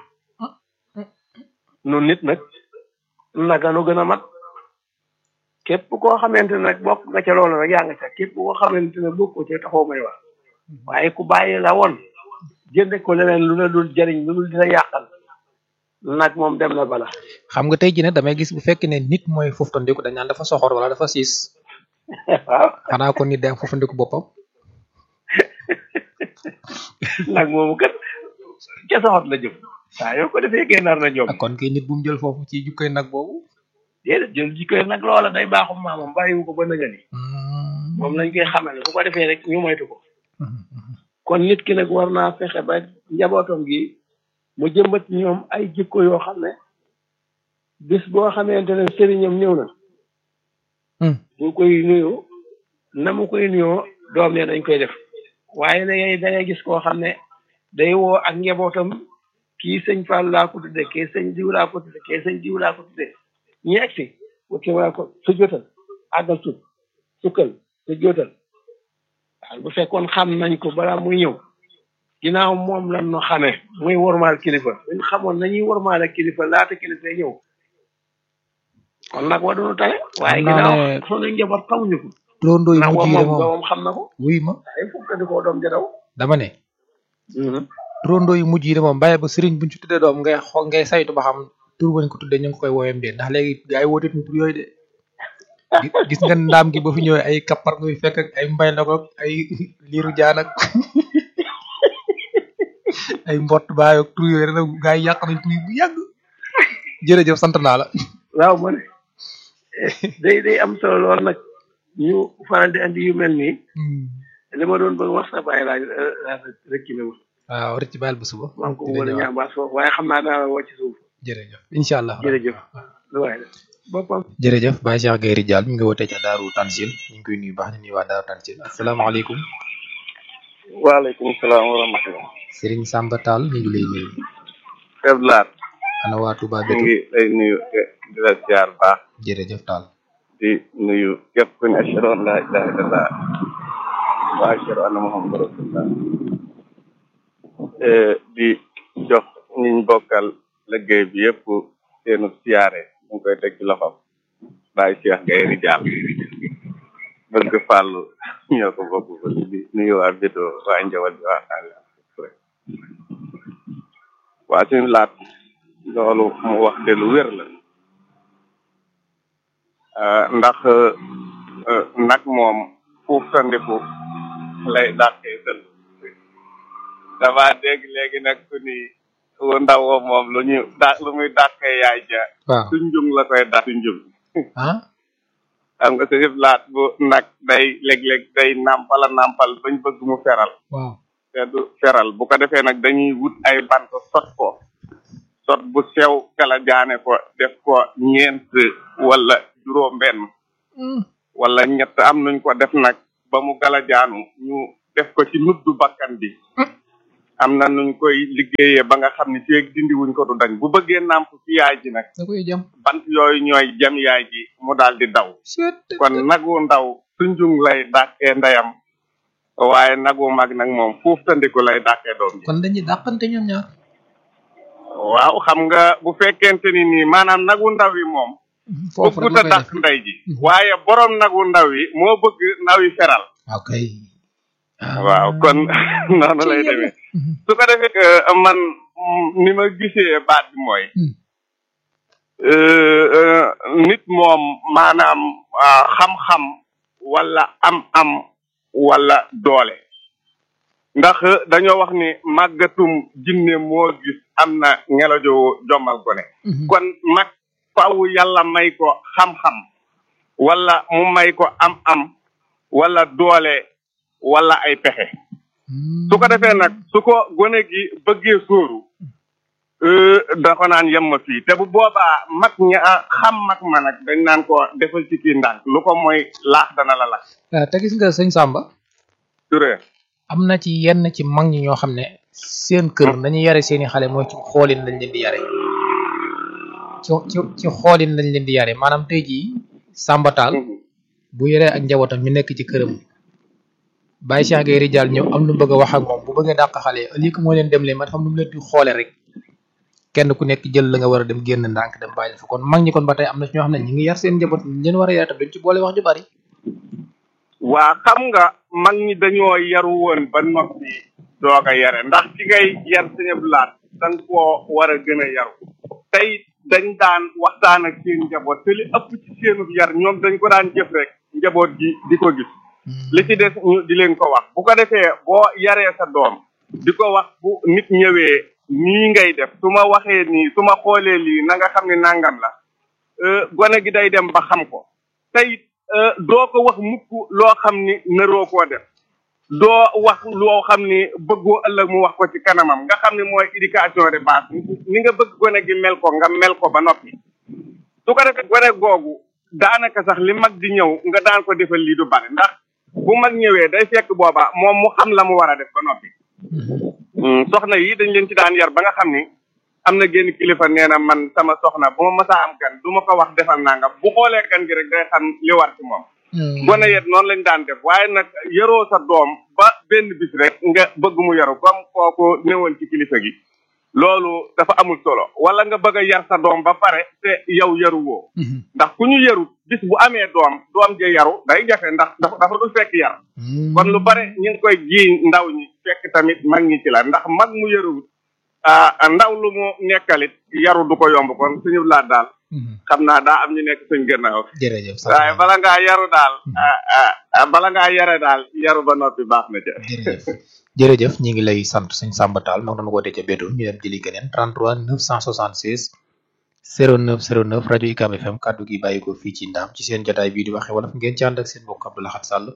nun nit nag naga nu gën a mat képp koo xamante ne nag bokk nga ca loolu rek yaa nga ca képp koo xamante ne bokk ca taxoo may wax waaye ku bàyyi la woon jënde ko leneen lu la dul jëriñ lu dul dina yàqal nag moom dem na bala xam nga tey jii ne damay gis bu fekkee ne nit mooy foofandiku dañ naan dafa soxor wala dafa siis waaw xanaa ko nit day am foofandiku boppam nag moomu kat ca soxot la jëm saa yoo ko defee génnaar na ñoom kon kay nit bu mu jël foofu ci jukkoy nag boobu déedéet jël jikkoy nag loola day baaxum maamam bàyyiwu ko ba nëgëni moom lañ koy xamale bu ko defee rek ñu moytu ko kon nit ki nag war naa fexe ba njabootam gi mu jëmbat ñoom ay jikko yoo xam ne bis boo xamante ne sëriñam ñëw na bu koy nuyu na mu koy nuyoo doom ne dañ koy def waaye léegi da ngay gis koo xam ne day woo ak njabootam kii sëñ Fall laa ko tudde kii sëñ diw laa ko tudde kii sëñ diw laa ko tudde ñu egg si ki waa ko su jotal àggal sut sukkal su jotal waaw bu fekkoon xam nañ ko balaa muy ñëw ginnaaw moom lan no xamee muy wormaal kilifa buñ xamoon nañuy wormaal ak kilifa laata kilifa ñëw kon nag wa duñu tane waaye ginnaaw sunu njaboot xamuñu ko turandoo yu nag mujj wa yi de moom moom doomam xam na ko wuy ma waaye fukk di ko doom jadaw dama ne turandoo yu mujj yi de moom bàyyi ba sëriñ buñ ci tuddee doom ngay xo ngay saytu ba xam tur bañ ko tuddee ñu ngi koy woowee mbir ndax léegi gaa yi woote tur yooyu de Gi- gis nga ndaam gi ba fi ñëwee ay kappar ngay fekk ak ay mbay la ko ay liiru jaan ak ay mbott baay ak tur yooyu rek nag gaa yi yàq nañ tur yi bu yàgg jërëjëf sant naa la waaw ma ne day day am solo lool nag ñu faral di andi yu mel nii li ma doon bëgg wax sa bàyyi laaj rek ci ne ma waaw rëcc baal ba suba maa ngi ko wala ñaabaas foofu waaye xam naa daa la wàcc suuf jërëjëf incha allah jërëjëf lu waay la boppam jërëjëf Baye Cheikh Gueye Ridial mi ngi wootee ca Daaru Tansil ñu ngi koy nuyu baax di nuyu waa Daaru Tansil asalaamaaleykum waaleykum salaam wa rahmatulah. Serigne Samba Tall ñu ngi lay nuyu Chef Laat. ana waa Touba ñu Bétu ngi lay nuyu te di la ziar baax jërëjëf Tall di nuyu képp ku ne ashhadu an laa ilaaha illallah wa ashhadu anna muhammadan rasulullah Eh, di jox ñiñ bokkal liggéey bi yëpp seenu siyaare ñu ngi koy teg ci loxoom Baye Cheikh Gueye Ridial bëgg fàllu ñoo ko bokk ko di nuyu waa Bétu waa Njawal bi waa Sall waa suñu laat loolu mu wax de lu wér la Euh, ndax euh, nag moom fuuf tandiku lay dàqee sël dama dégg léegi nag ku ni wu ndaw wa moom lu ñu da lu muy dàqee yaay ja waaw tunjung la koy dàq tunjung ah xam nga sa yëf laat bu nag day léeg-léeg day nàmpala nàmpal bañ bëgg mu feral waaw te du feral bu ko defee nag dañuy wut ay bant sot ko sot bu sew kala jaane ko def ko ñeent wala juróom benn wala ñett am nuñ ko def nag ba mu gala jaanu ñu def ko ci nuddu bakkan bi am na nuñ koy liggéeyee ba nga xam ne feeg dindi wuñ ko du dañ bu bëggee nàmp ci yaay ji nag da koy jam bant yooyu ñooy jam yaay ji mu daal di daw kon nagu ndaw sunjung lay dàqee ndeyam waaye nagu mag nag moom fuuf tandiku lay dàqee doom ji kon dañuy dàqante ñoom ñaar waaw xam nga bu fekkente ni nii maanaam nagu ndaw yi moom foofu rek bëggut a la koy dàq ndey ji waaye borom nagu ndaw yi moo bëgg ndaw yi feral ok waaw kon noonu lay demee su ko defee que man mm, ni ma gisee baat bi mooy euh, euh, nit moom maanaam ah, xam-xam wala am-am wala doole ndax dañoo wax ni màggatum jinne moo gis am na ngelajo jommal gone kon mag faaw yàlla may ko xam-xam wala mu may ko am-am wala doole wala ay pexe su ko defee nag su ko gone gi bëggee sóoru euh, da ko naan yem ma fii te bu boobaa mag ña xam mag ma nag dañ naan ko defal ci kii ndànk lu ko mooy laax dana la lakk ah te gis nga sëñ Samba Touré am na ci yenn ci mag ñi ñoo xam ne seen kër nañu yare seeni xale mooy ci xoolin lañ leen di yare ci ci ci xoolin lañ leen di yare maanaam tey jii Samba Tall bu yoree ak njabootam ñu nekk ci këram Baye Cheikh Gueye Ridial ñëw am lu mu bëgg a wax ak moom bu bëggee dàq xale yi ëllëg moo leen dem leen ma xam nu mu leen di xoole rek kenn ku nekk jël la nga war a dem génn ndànk dem bàyyi fa kon mag ñi kon ba tey am na ci ñoo xam ne ñu ngi yar seen njaboot ñu leen war a yar tam duñ ci boole wax ju bari waa xam nga mag ñi dañoo yaru woon ba noppi doog a yare ndax ci ngay yar sañab laat danga koo war a gën a yaru tey dañ daan waxtaan ak seen njaboot te li ëpp ci seenub yar ñoom dañ ko daan jëf rek njaboot gi di ko gis li ci des ñu di leen ko wax bu ko defee boo yaree sa doom di ko wax bu nit ñëwee nii ngay def su ma waxee nii su ma xoolee lii na nga xam ne nangam la euh, gone gi day dem ba xam ko tey euh, doo ko wax mukk loo xam ni naroo koo def doo wax loo xam ni bëggoo ëllëg mu wax ko ci kanamam nga xam ne mooy éducation de base ni nga bëgg gone gi mel ko nga mel ko ba noppi su ko defee gone googu daanaka sax li mag di ñëw nga daan ko defal lii du bari ndax bu mag ñëwee day fekk booba moom mu xam la mu war a def ba noppi Mm, soxna yi dañ leen ci daan yar ba nga xam ni am na génn kilifa nee na man sama soxna bu ma masaa am gan du ma ko wax defal nangam bu xoolee gan gi rek day xam li war ci moom gone yet noonu lañ daan def waaye nag yaroo sa doom ba benn bis rek nga bëgg mu yaru comme kooku newoon ci kilifa gi loolu dafa amul solo wala nga bëgg a yar sa doom ba pare te yow yaru woo ndax ku ñu yarut bis bu amee doom doom je yaru day jafe ndax dafa dafa dul fekk yar kon lu bare ñu ngi koy jiiñ ndaw ñi fekk tamit mag ñi ci la ndax mag mu yaruwut ah ndaw lu mu nekkalit yaru du ko yomb kon suñu laat daal xam naa daa am ñu nekk suñ gannaaw jërëjëf waaye bala ngaa yaru daal ah ah bala ngaa yare daal yaru ba noppi baax na ca jërëjëf ñi ngi lay sant sëñ Samba Tall moo doon woote ca Bédoune ñu dem jëli keneen 33 976 09 09 rajo UCAB FM kaddu gi bàyyi ko fii ci ndaam ci seen jotaay bii di waxe wala ngeen ci ànd ak seen mbokk Abdou Lahad Sall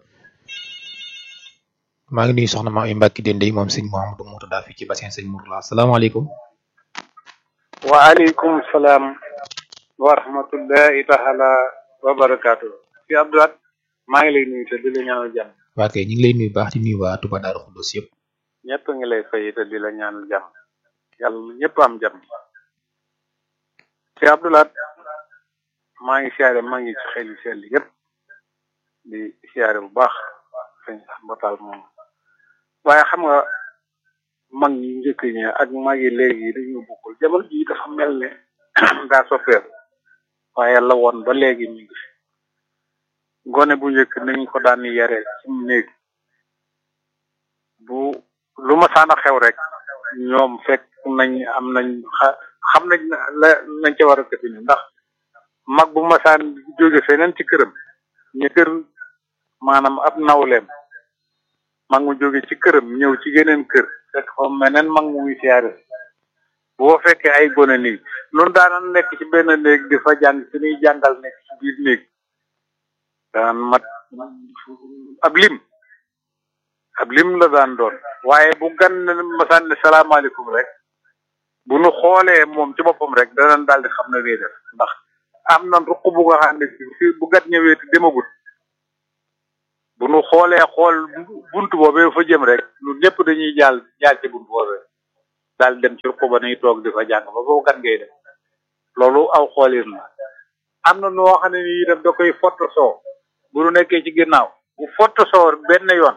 maa ngi nuyu soxna maa ngi mbàkki dende moom sëñ Mouhamadou Moutada fii ci bassin sëñ Mourala asalaamaaleykum waaleykum salaam wa rahmatullahi taala wa barakaatu fi Abdoulaye maa ngi lay nuyu te di la ñaanal jàmm waa kay ñu ngi lay nuyu baax di nuyu waa Touba Darou Khoudoss yëpp ñëpp ngi lay fay te di la ñaanal jàmm yàlla ñëpp am jàmm fi Abdoulaye maa ngi siyaare maa ngi ci xel yu sell yëpp di siyaare bu baax sëñ Mbatal moom waaye xam nga mag ñi njëkk ñi ak mag yi léegi dañoo bokkul jamono ji dafa mel ne daa soppeeku waaye la woon ba léegi ñu ngi fi gone bu njëkk nañ ko daan yare ci néeg bu lu ma saana xew rek ñoom fekk nañ am nañ xa xam nañ la nañ ca war a këfini ndax mag bu ma saan jóge feneen ci këram ñu kër maanaam ab nawleem mag mu jóge ci këram ñëw ci geneen kër fekk fa meneen mag mu ngi siyaare boo fekkee ay gone nii noonu daana nekk ci benn néeg di fa jàng suñuy jàngal nekk ci biir néeg daan mat ab lim ab lim la daan doon waaye bu gan masaan ne salaamaaleykum rek bu nu xoolee moom ci boppam rek danañ daal di xam ne lay def ndax am na ruq bu nga xam ne fi bu gat ñëwee te demagut bu nu xoolee xool buntu boobee fa jëm rek ñun ñëpp dañuy jàll jaar ci buntu boobee daal dem ci ruq ba nañu toog di fa jàng ba boobu gan ngay def loolu aw xoolin la am na noo xam ne ni itam da koy foto soo bu nu nekkee ci ginnaaw bu foto soo benn yoon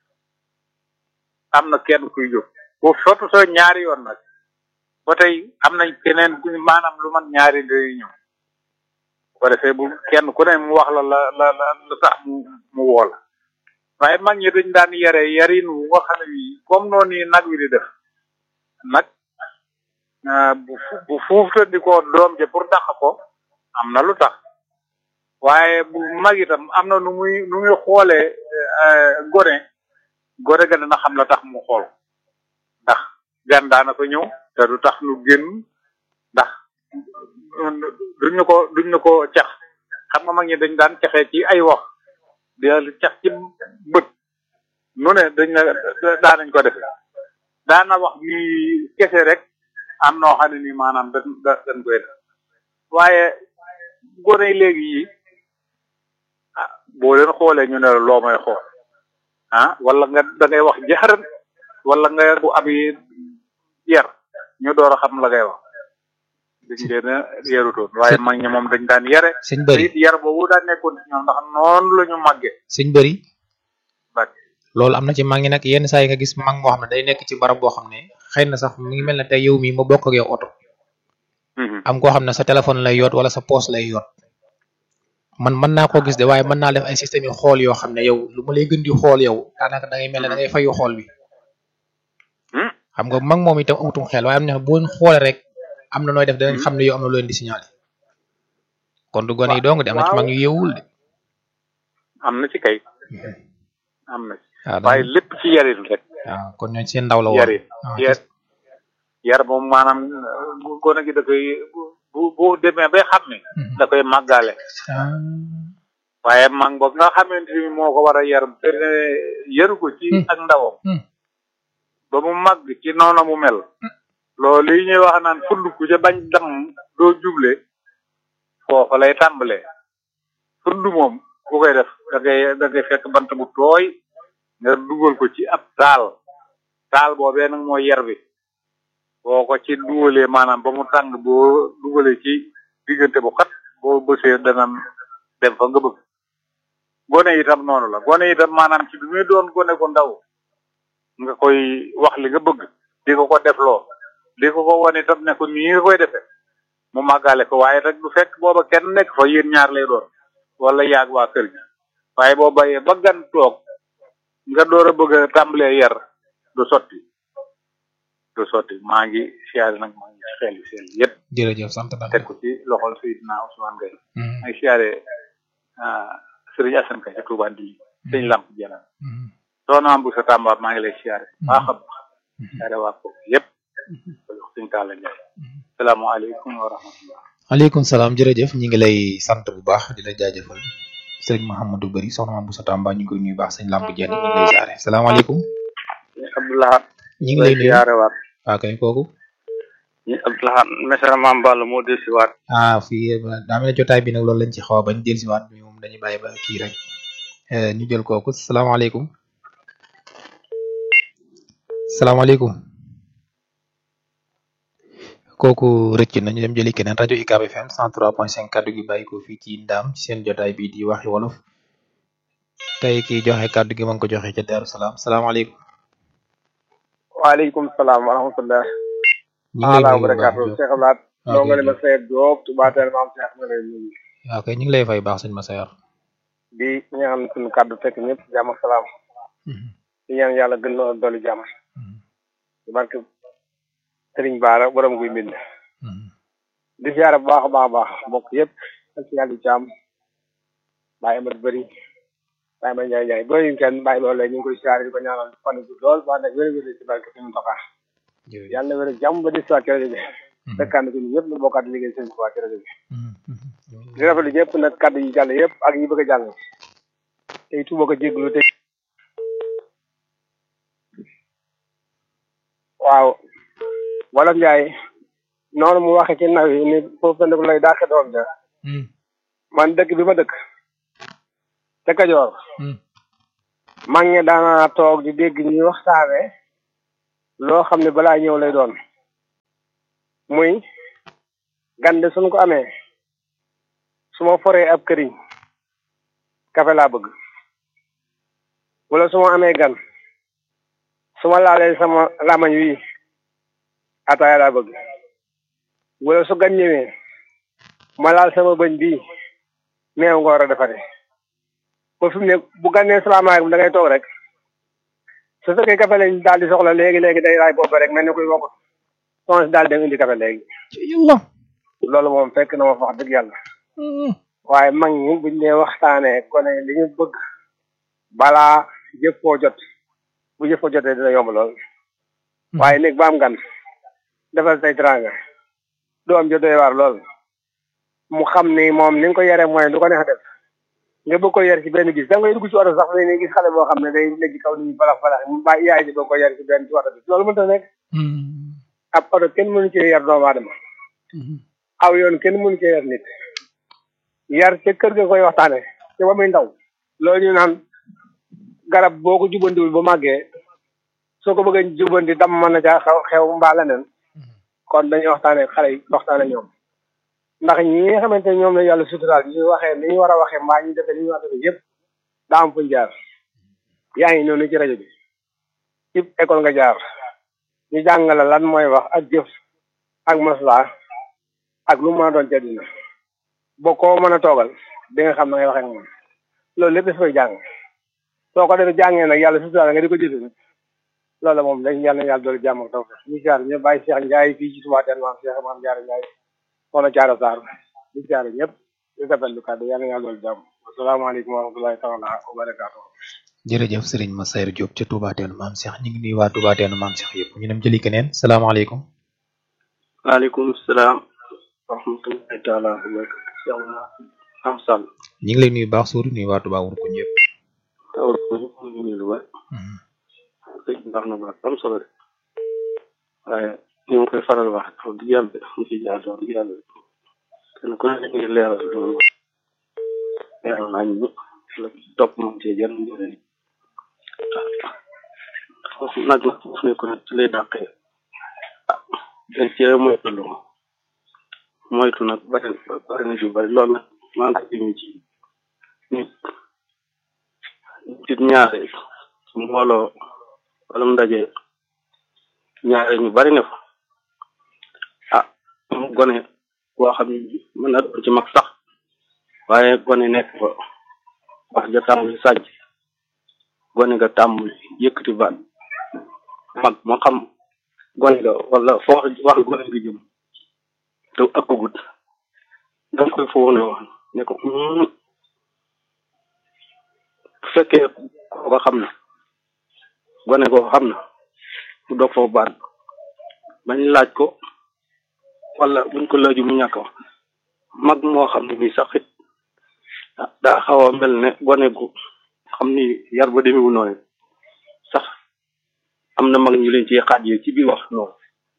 am na kenn kuy jóg bu foto soo ñaari yoon nag ba tey am nañ keneen ku maanaam lu man ñaari day ñëw bu ko defee bu kenn ku ne mu wax la la la la lu tax mu mu woo la waaye mag ñi dañ daan yare yarin wu nga xam ne bii comme noonu yi nag wi di def nag bu bu fuuftandikoo doom ja pour dàq ko am na lu tax waaye bu mag itam am na nu muy nu muy xoolee gone gone ga dana xam la tax mu xool ndax gan daana ko ñëw te du tax nu génn ndax duñ ñu ko duñ ñu ko cax xam nga mag ñi dañ daan caxee ci ay wax di cax ci bët nu ne dañ la daanañ ko def daana wax ni kese rek am noo xam ne ni maanaam dañ dañ koy def waaye gone yi léegi yi ah boo leen xoolee ñu ne la loo may xool ah wala nga da ngay wax jaxaran wala nga bu ab yi yar ñu door a xam la ngay wax dañ leen a yarutoon waaye mag ñi moom dañ daan yare sëñ bëri it yar boobu daan nekkoon ci ñoom ndax noonu la ñu màggee sëñ bëri bak loolu am na ci mag ñi nag yenn saa yi nga gis mag moo xam ne day nekk ci barab boo xam ne xëy na sax mi ngi mel ne tey yow mii ma bokk ak yow oto am koo xam ne sa téléphone lay yoot wala sa poos lay yoot man mën naa koo gis de waaye mën naa def ay système yu xool yoo xam ne yow lu ma lay gën di xool yow daanaka da ngay mel ne da ngay fayu xool bi xam nga mag moom itam amutum xel waaye am na boo xoolee rek am na nooy def danañ xam ne yow am na loo leen di signalé kon du gone yi dong de am na ci mag ñu yeewul de am na ci kay am na ci waaw waaye lépp ci yarin rek waaw kon ñooñ seen ndaw la woon yarin yar yar moom maanaam gone gi da koy bu bu demee bay xam ne da koy màggaale waaye mag boobu nga xamante ni moo ko war a yar te ne yaru ko ci ak ndawam ba mu màgg ci noona mu mel loolu li ñuy wax naan fund ku ca bañ dam doo juble foofa lay tàmbalee fund moom ku koy def da ngay da ngay fekk bant bu tooy nga dugal ko ci ab taal taal boobee nag mooy yar bi boo ko ci dugalee maanaam ba mu tàng boo dugalee ci diggante bu xat boo bësee dana dem fa nga bëgg gone itam noonu la gone itam maanaam ci bi muy doon gone ko ndaw nga koy wax li nga bëgg di ko ko defloo di ko ko wan itam ne ko nii nga koy defee mu màggale ko waaye rek du fekk booba kenn nekk fa yéen ñaar lay doon wala yaag waa kër gi waaye boo bayee ba gan toog nga door a bëgg a tàmbalee yar du sotti du sotti maa ngi siyaare nag maa ngi xel yi seen yëpp jërëjëf sant naa teg ko ci loxol Seydina Ousmane Gueye maa ngi siyaare Serigne Assane Ka ci Touba Ndili sëñ Lamp Jalaan soxna bu sa Tamba maa ngi lay siyaare baax a baax siyaare waa ko yëpp ko jox sëñ Talla Ndiaye salaamaaleykum wa rahmatullah aleykum salaam jërëjëf ñi ngi lay sant bu baax di la jaajëfal sëriñ Mouhamadou Bari soxna Mame Boussa Tamba ñu ngi koy nuyu baax sëñ Lamp Dieng ñu ngi lay siyaare salaamaaleykum Abdoulahat ñi ngi lay nuyu siyaare waat waa kay kooku ñi Abdoulahat mesara Mame Balla moo del si waat ah fii daa mel ne jotaay bi nag loolu lañ ci xaw a bañ del si waat bi moom dañuy bàyyi ba kii rek ñu jël kooku salaamaaleykum salaamaaleykum kooku rëcc nañu dem jëli keneen rajo UCAB FM 103.5 kaddu gi bàyyi ko fii ci ndaam ci seen jotaay bi di waxi wolof tey ki joxe kaddu gi ma ngi ko joxe ca Daaru Salaam salaamaaleykum. waaleykum salaam wa rahmatullah. ñu ngi lay ala nuyu bu baax barakaatu Diop. Cheikh Abdoulaye. ok noo nga ne ma Seydou Diop tubaatel maam Cheikh ma lay nuyu. waaw kay ñu ngi lay fay baax sëñ Massayor. di ñaan suñu kàddu fekk ñëpp jàmm ak salaam. di ñaan yàlla gën noo dolli jàmm. di barke Serigne Bara borom guy mbind. di siyaare bu baax a baax a baax mbokk yëpp ak si yàlla jàmm. Baye Amadou Bari Baye Amadou Ndiaye Ndiaye booy ñu kenn Baye Loole ñu ngi koy siyaare di ko ñaanal fan yu gudd lool ba nag wér-wér ci barke suñu Mountakha. yàlla na wér ak jàmm ba di siwaat ci rajo bi. fekkaan ko ñun ñëpp ñu bokkaat di liggéey seen Tuubaa ci rajo bi. di rafetlu ñëpp nag kàddu yi jàll yëpp ak yi bëgg a jàll. tey tuba ko jéglu te waaw wala njaay noonu mu waxe ci naw yi ni foofu pendiku lay dàqe doom ja man dëkk bi ma dëkk ca Kajoor mag ñi daana toog di dégg ñuy waxtaane loo xam ne balaa ñëw lay doon muy gande suñ ko amee su ma foree ab këriñ kafe laa bëgg wala su ma amee gan su ma laalee sama lamañ wi ataaya laa bëgg wala su gan ñëwee ma laal sama bëñ bii meew nga war a defare ba fi mu ne bu gannee salaamaaleykum da ngay toog rek su fekkee kafe lañ daal di soxla léegi léegi day raay boobu rek mel ni kuy wokk soxna si daal dem indi kafe léegi loolu moom fekk na ma fa wax dëgg yàlla waaye mag ñi buñ dee waxtaanee gone li ñu bëgg balaa jëf koo jot bu jëf ko jotee dina yomb lool waaye néeg ba am gan defal say teranga du am jot doy waar lool mu xam ni moom ni nga ko yore mooy lu ko neex def nga bëgg ko yer ci benn bis da ngay dugg ci oto sax ni gis xale boo xam ne day nekk ci kaw ni balax balax mu bàyyi yaay ji bëgg ko yer ci benn ci oto bi loolu mënta nekk ab oto kenn mënu cee yar doomu aadama aw yoon kenn mënu cee yar nit yar ca kër ga koy waxtaane te ba muy ndaw loolu ñu naan garab boo ko jubandiwul ba màggee soo ko bëggee jubandi dam mën na caa xew xew mbaa leneen kon dañuy waxtaane xale yi waxtaane ñoom ndax ñi nga xamante ne ñoom la yàlla suturaal ñu waxee ni ñu war a waxee mbaa ñu defee ni ñu war a defee yëpp daa am fuñ jaar yaa ngi noonu ci rajo bi ci école nga jaar ñu jàngale lan mooy wax ak jëf ak masla ak lu mën a doon ca dina boo ko mën a toogal di nga xam na ngay waxee ak moom loolu lépp dafay jàng soo ko defee jàngee nag yàlla suturaal nga di ko jëfe nag loolu moom dañ yàlla yàlla doolu jàmm ak taw ñu jaar ñu bàyyi Cheikh Ndiaye fii ci Touba Tene maam Cheikh maam Ndiaye Ndiaye soxna Thiara Sarr di jaar ñëpp di rafetlu kàddu yàlla yàlla doolu jàmm asalaamaaleykum wa rahmatulahi taala wa barakaatu jërëjëf Serigne Massayer Diop ca Touba Tene maam Cheikh ñu ngi nuyu waa Touba Tene maam Cheikh yëpp ñu dem jëli keneen salaamaaleykum waaleykum salaam wa rahmatulahi taala wa barakatu Cheikh am sall ñu ngi lay nuyu baax suuri nuyu waa Touba wur ko ñëpp tawul ko ñu ngi lu baax sëñ baax na baax am solo de waaye ñu ngi koy faral wax wax dëgg yàlla ñu ci jaar wax dëgg yàlla kenn ku ne ngi leeral loolu leeral naa ñu la topp moom ci jar ñu jëlee foofu nag nag foofu ne ko nag ci lay dàqee ah dañ cee moytu lu moytu nag bari bari na ci bari loolu nag maa ngi ko jëmee ci nit nit ñaare su mbooloo wala mu ndaje ñaare ñu bari ne fa ah mu gone boo xam ne mën na doon ci mag sax waaye gone nekk fa wax ja tàmbali sàcc gone nga tàmbali yëkkati baat mag moo xam gone nga wala foo wax gone nga jëm te ëppagut danga koy foofu ne wax ne ko bu fekkee kooka xam na gone koo xam na bu doog foofu baat bañ laaj ko wala buñ ko laaju mu ñàkk wax mag moo xam ne nii sax it daa xaw a mel ne gone gu xam ni yar ba demewu noonu sax am na mag ñu leen ci xaajee ci biir wax noonu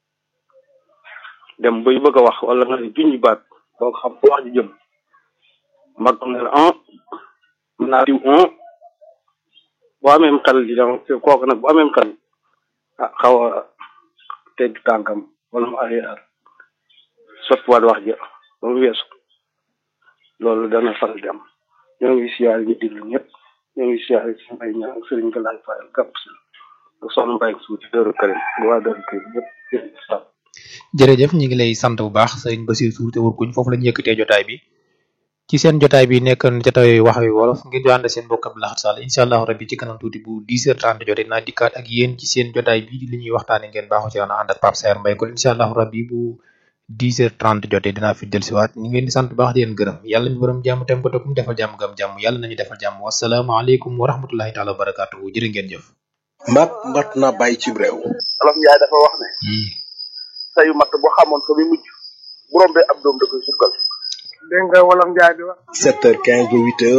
dem bay bëgg a wax wala nga ne junj baat boo xam fu wax ji jëm mag ne la un mën naa diw un boo amee xel di dem kooku nag bu amee xel ah xaw a tegg tànkam wala mu arrière sottiwaat wax ja ba mu weesu loolu dana faral di am ñoo ngi siyaar ñu diglu ñëpp ñoo ngi siyaar si mbay ñaa ak sëriñ Galaay Fayal gàpp si ak soxna Mbaye suuti dëru kërim bu waa dëru kërim yëpp jërëjëf ñu ngi lay sant bu baax sëriñ Basir Suur te wër kuñ foofu la ñu yëkkatee jotaay bi ci seen jotaay bi nekkoon jotaay wax wi wolof ngeen di ànd seen mbokk Abdou Lahad Sall incha allah rabbi ci kanam tuuti bu 10h30 jotee naa dikkaat ak yéen ci seen jotaay bi di li ñuy waxtaane ngeen baaxoo ci woon ànd ak Pape Saer Mbaye kon incha allah rabbi bu 10h30 jotee dinaa fi dellusiwaat ñu ngi leen di sant bu baax di leen gërëm yàlla ñu borom jàmm tem ko te kum defal jàmm gam jàmm yàlla nañu defal jàmm wasalaamaaleykum wa rahmatullahi taala wa barakatuhu jërë ngeen jëf mat mat na bàyyi ci réew olof njaay dafa wax ne sayu matt boo xamoon fa muy mujj bu rombee ab doom da koy sukkal dégg nga wolof njaay di wax 7h15 ba 8h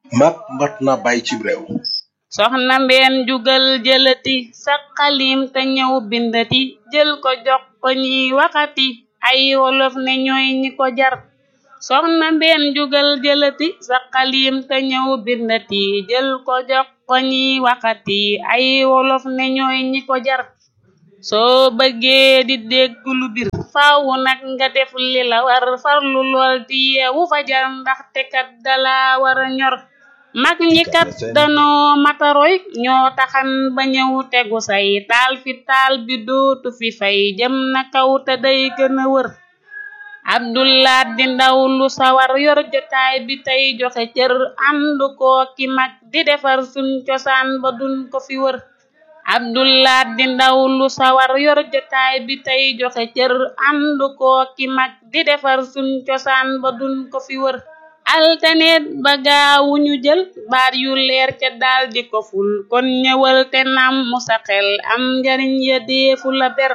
mat mat na bàyyi ci réew soxna mbeen jugal jëlati sa xalim te ñëw bindati jël ko jox ko ñiy waxati ay wolof ne ñooy ñi ko jar soxna mbeen jugal jëlati sa xalim te ñëw bindati jël ko jox ko ñiy waxati ay wolof ne ñooy ñi ko jar soo bëggee di dégg lu bir faawu nag nga def li la war farlu lool di yeewu fajar ndaxte kat dala war a ñor mag ñi kat danoo mataroy ñoo taxan ba ñëw tegu say taal fi taal bi dootu fi fay jëm na kaw te day gën a wër abdullah di ndaw lu sawar yor jotaay bi tey joxe cër àndu koo ki mag di defar suñ cosaan ba duñ ko fi wër abdullah di ndaw lu sawar yor jotaay bi tey joxe cër àndu koo ki mag di defar suñ cosaan ba duñ ko fi wër altaneet ba gaawu ñu jël baat yu leer ca daal di ko ful kon ñëwal te nam mu sa xel am njariñ ya deefu la ber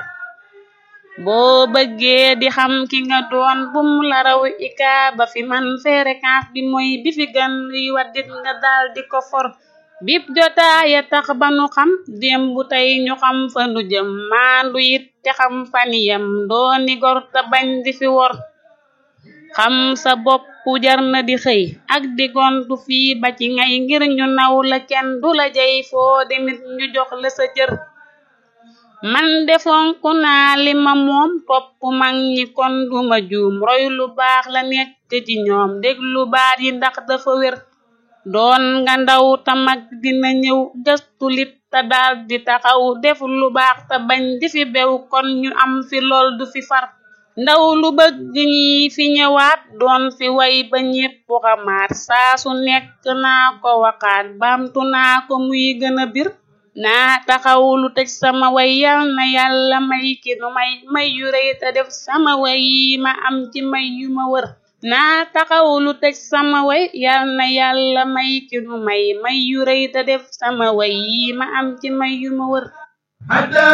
boo bëggee di xam ki nga doon bum la raw ika ba fi man fréquence bi mooy bi fi gën luy waddit nga daal di ko for bip jotaaya tax ba nu xam démb tey ñu xam fa nu jëm maandu it te xam faniyam dooni gor te bañ di fi wor xam sa bopp jar na di xëy ak di gontu fii ba ci ngay ngir ñu naw la kenn du la jey foo demit ñu jox la sa cër man defonku naa li ma moom topp mag ñi kon duma juum roy lu baax la nekk ci ñoom déglu baat yi ndax dafa wér doon nga ndaw ta mag dina ñëw gëstu lit te daal di taxaw def lu baax te bañ di fi bew kon ñu am fi lool du fi far ndaw lu bëgg ñi fi ñëwaat doon fi way ba ñépp xamaat saa su nekk naa ko waxaat baamtu naa ko muy gën a bir naa taxaw lu tëj sama way yal na yàlla may ki nu may may yu rëy te def sama way yi ma am ci may yu ma wër naa taxaw lu tëj sama way yal na yàlla may ki nu may may yu rëy te def sama way yi ma am ci may yu ma wër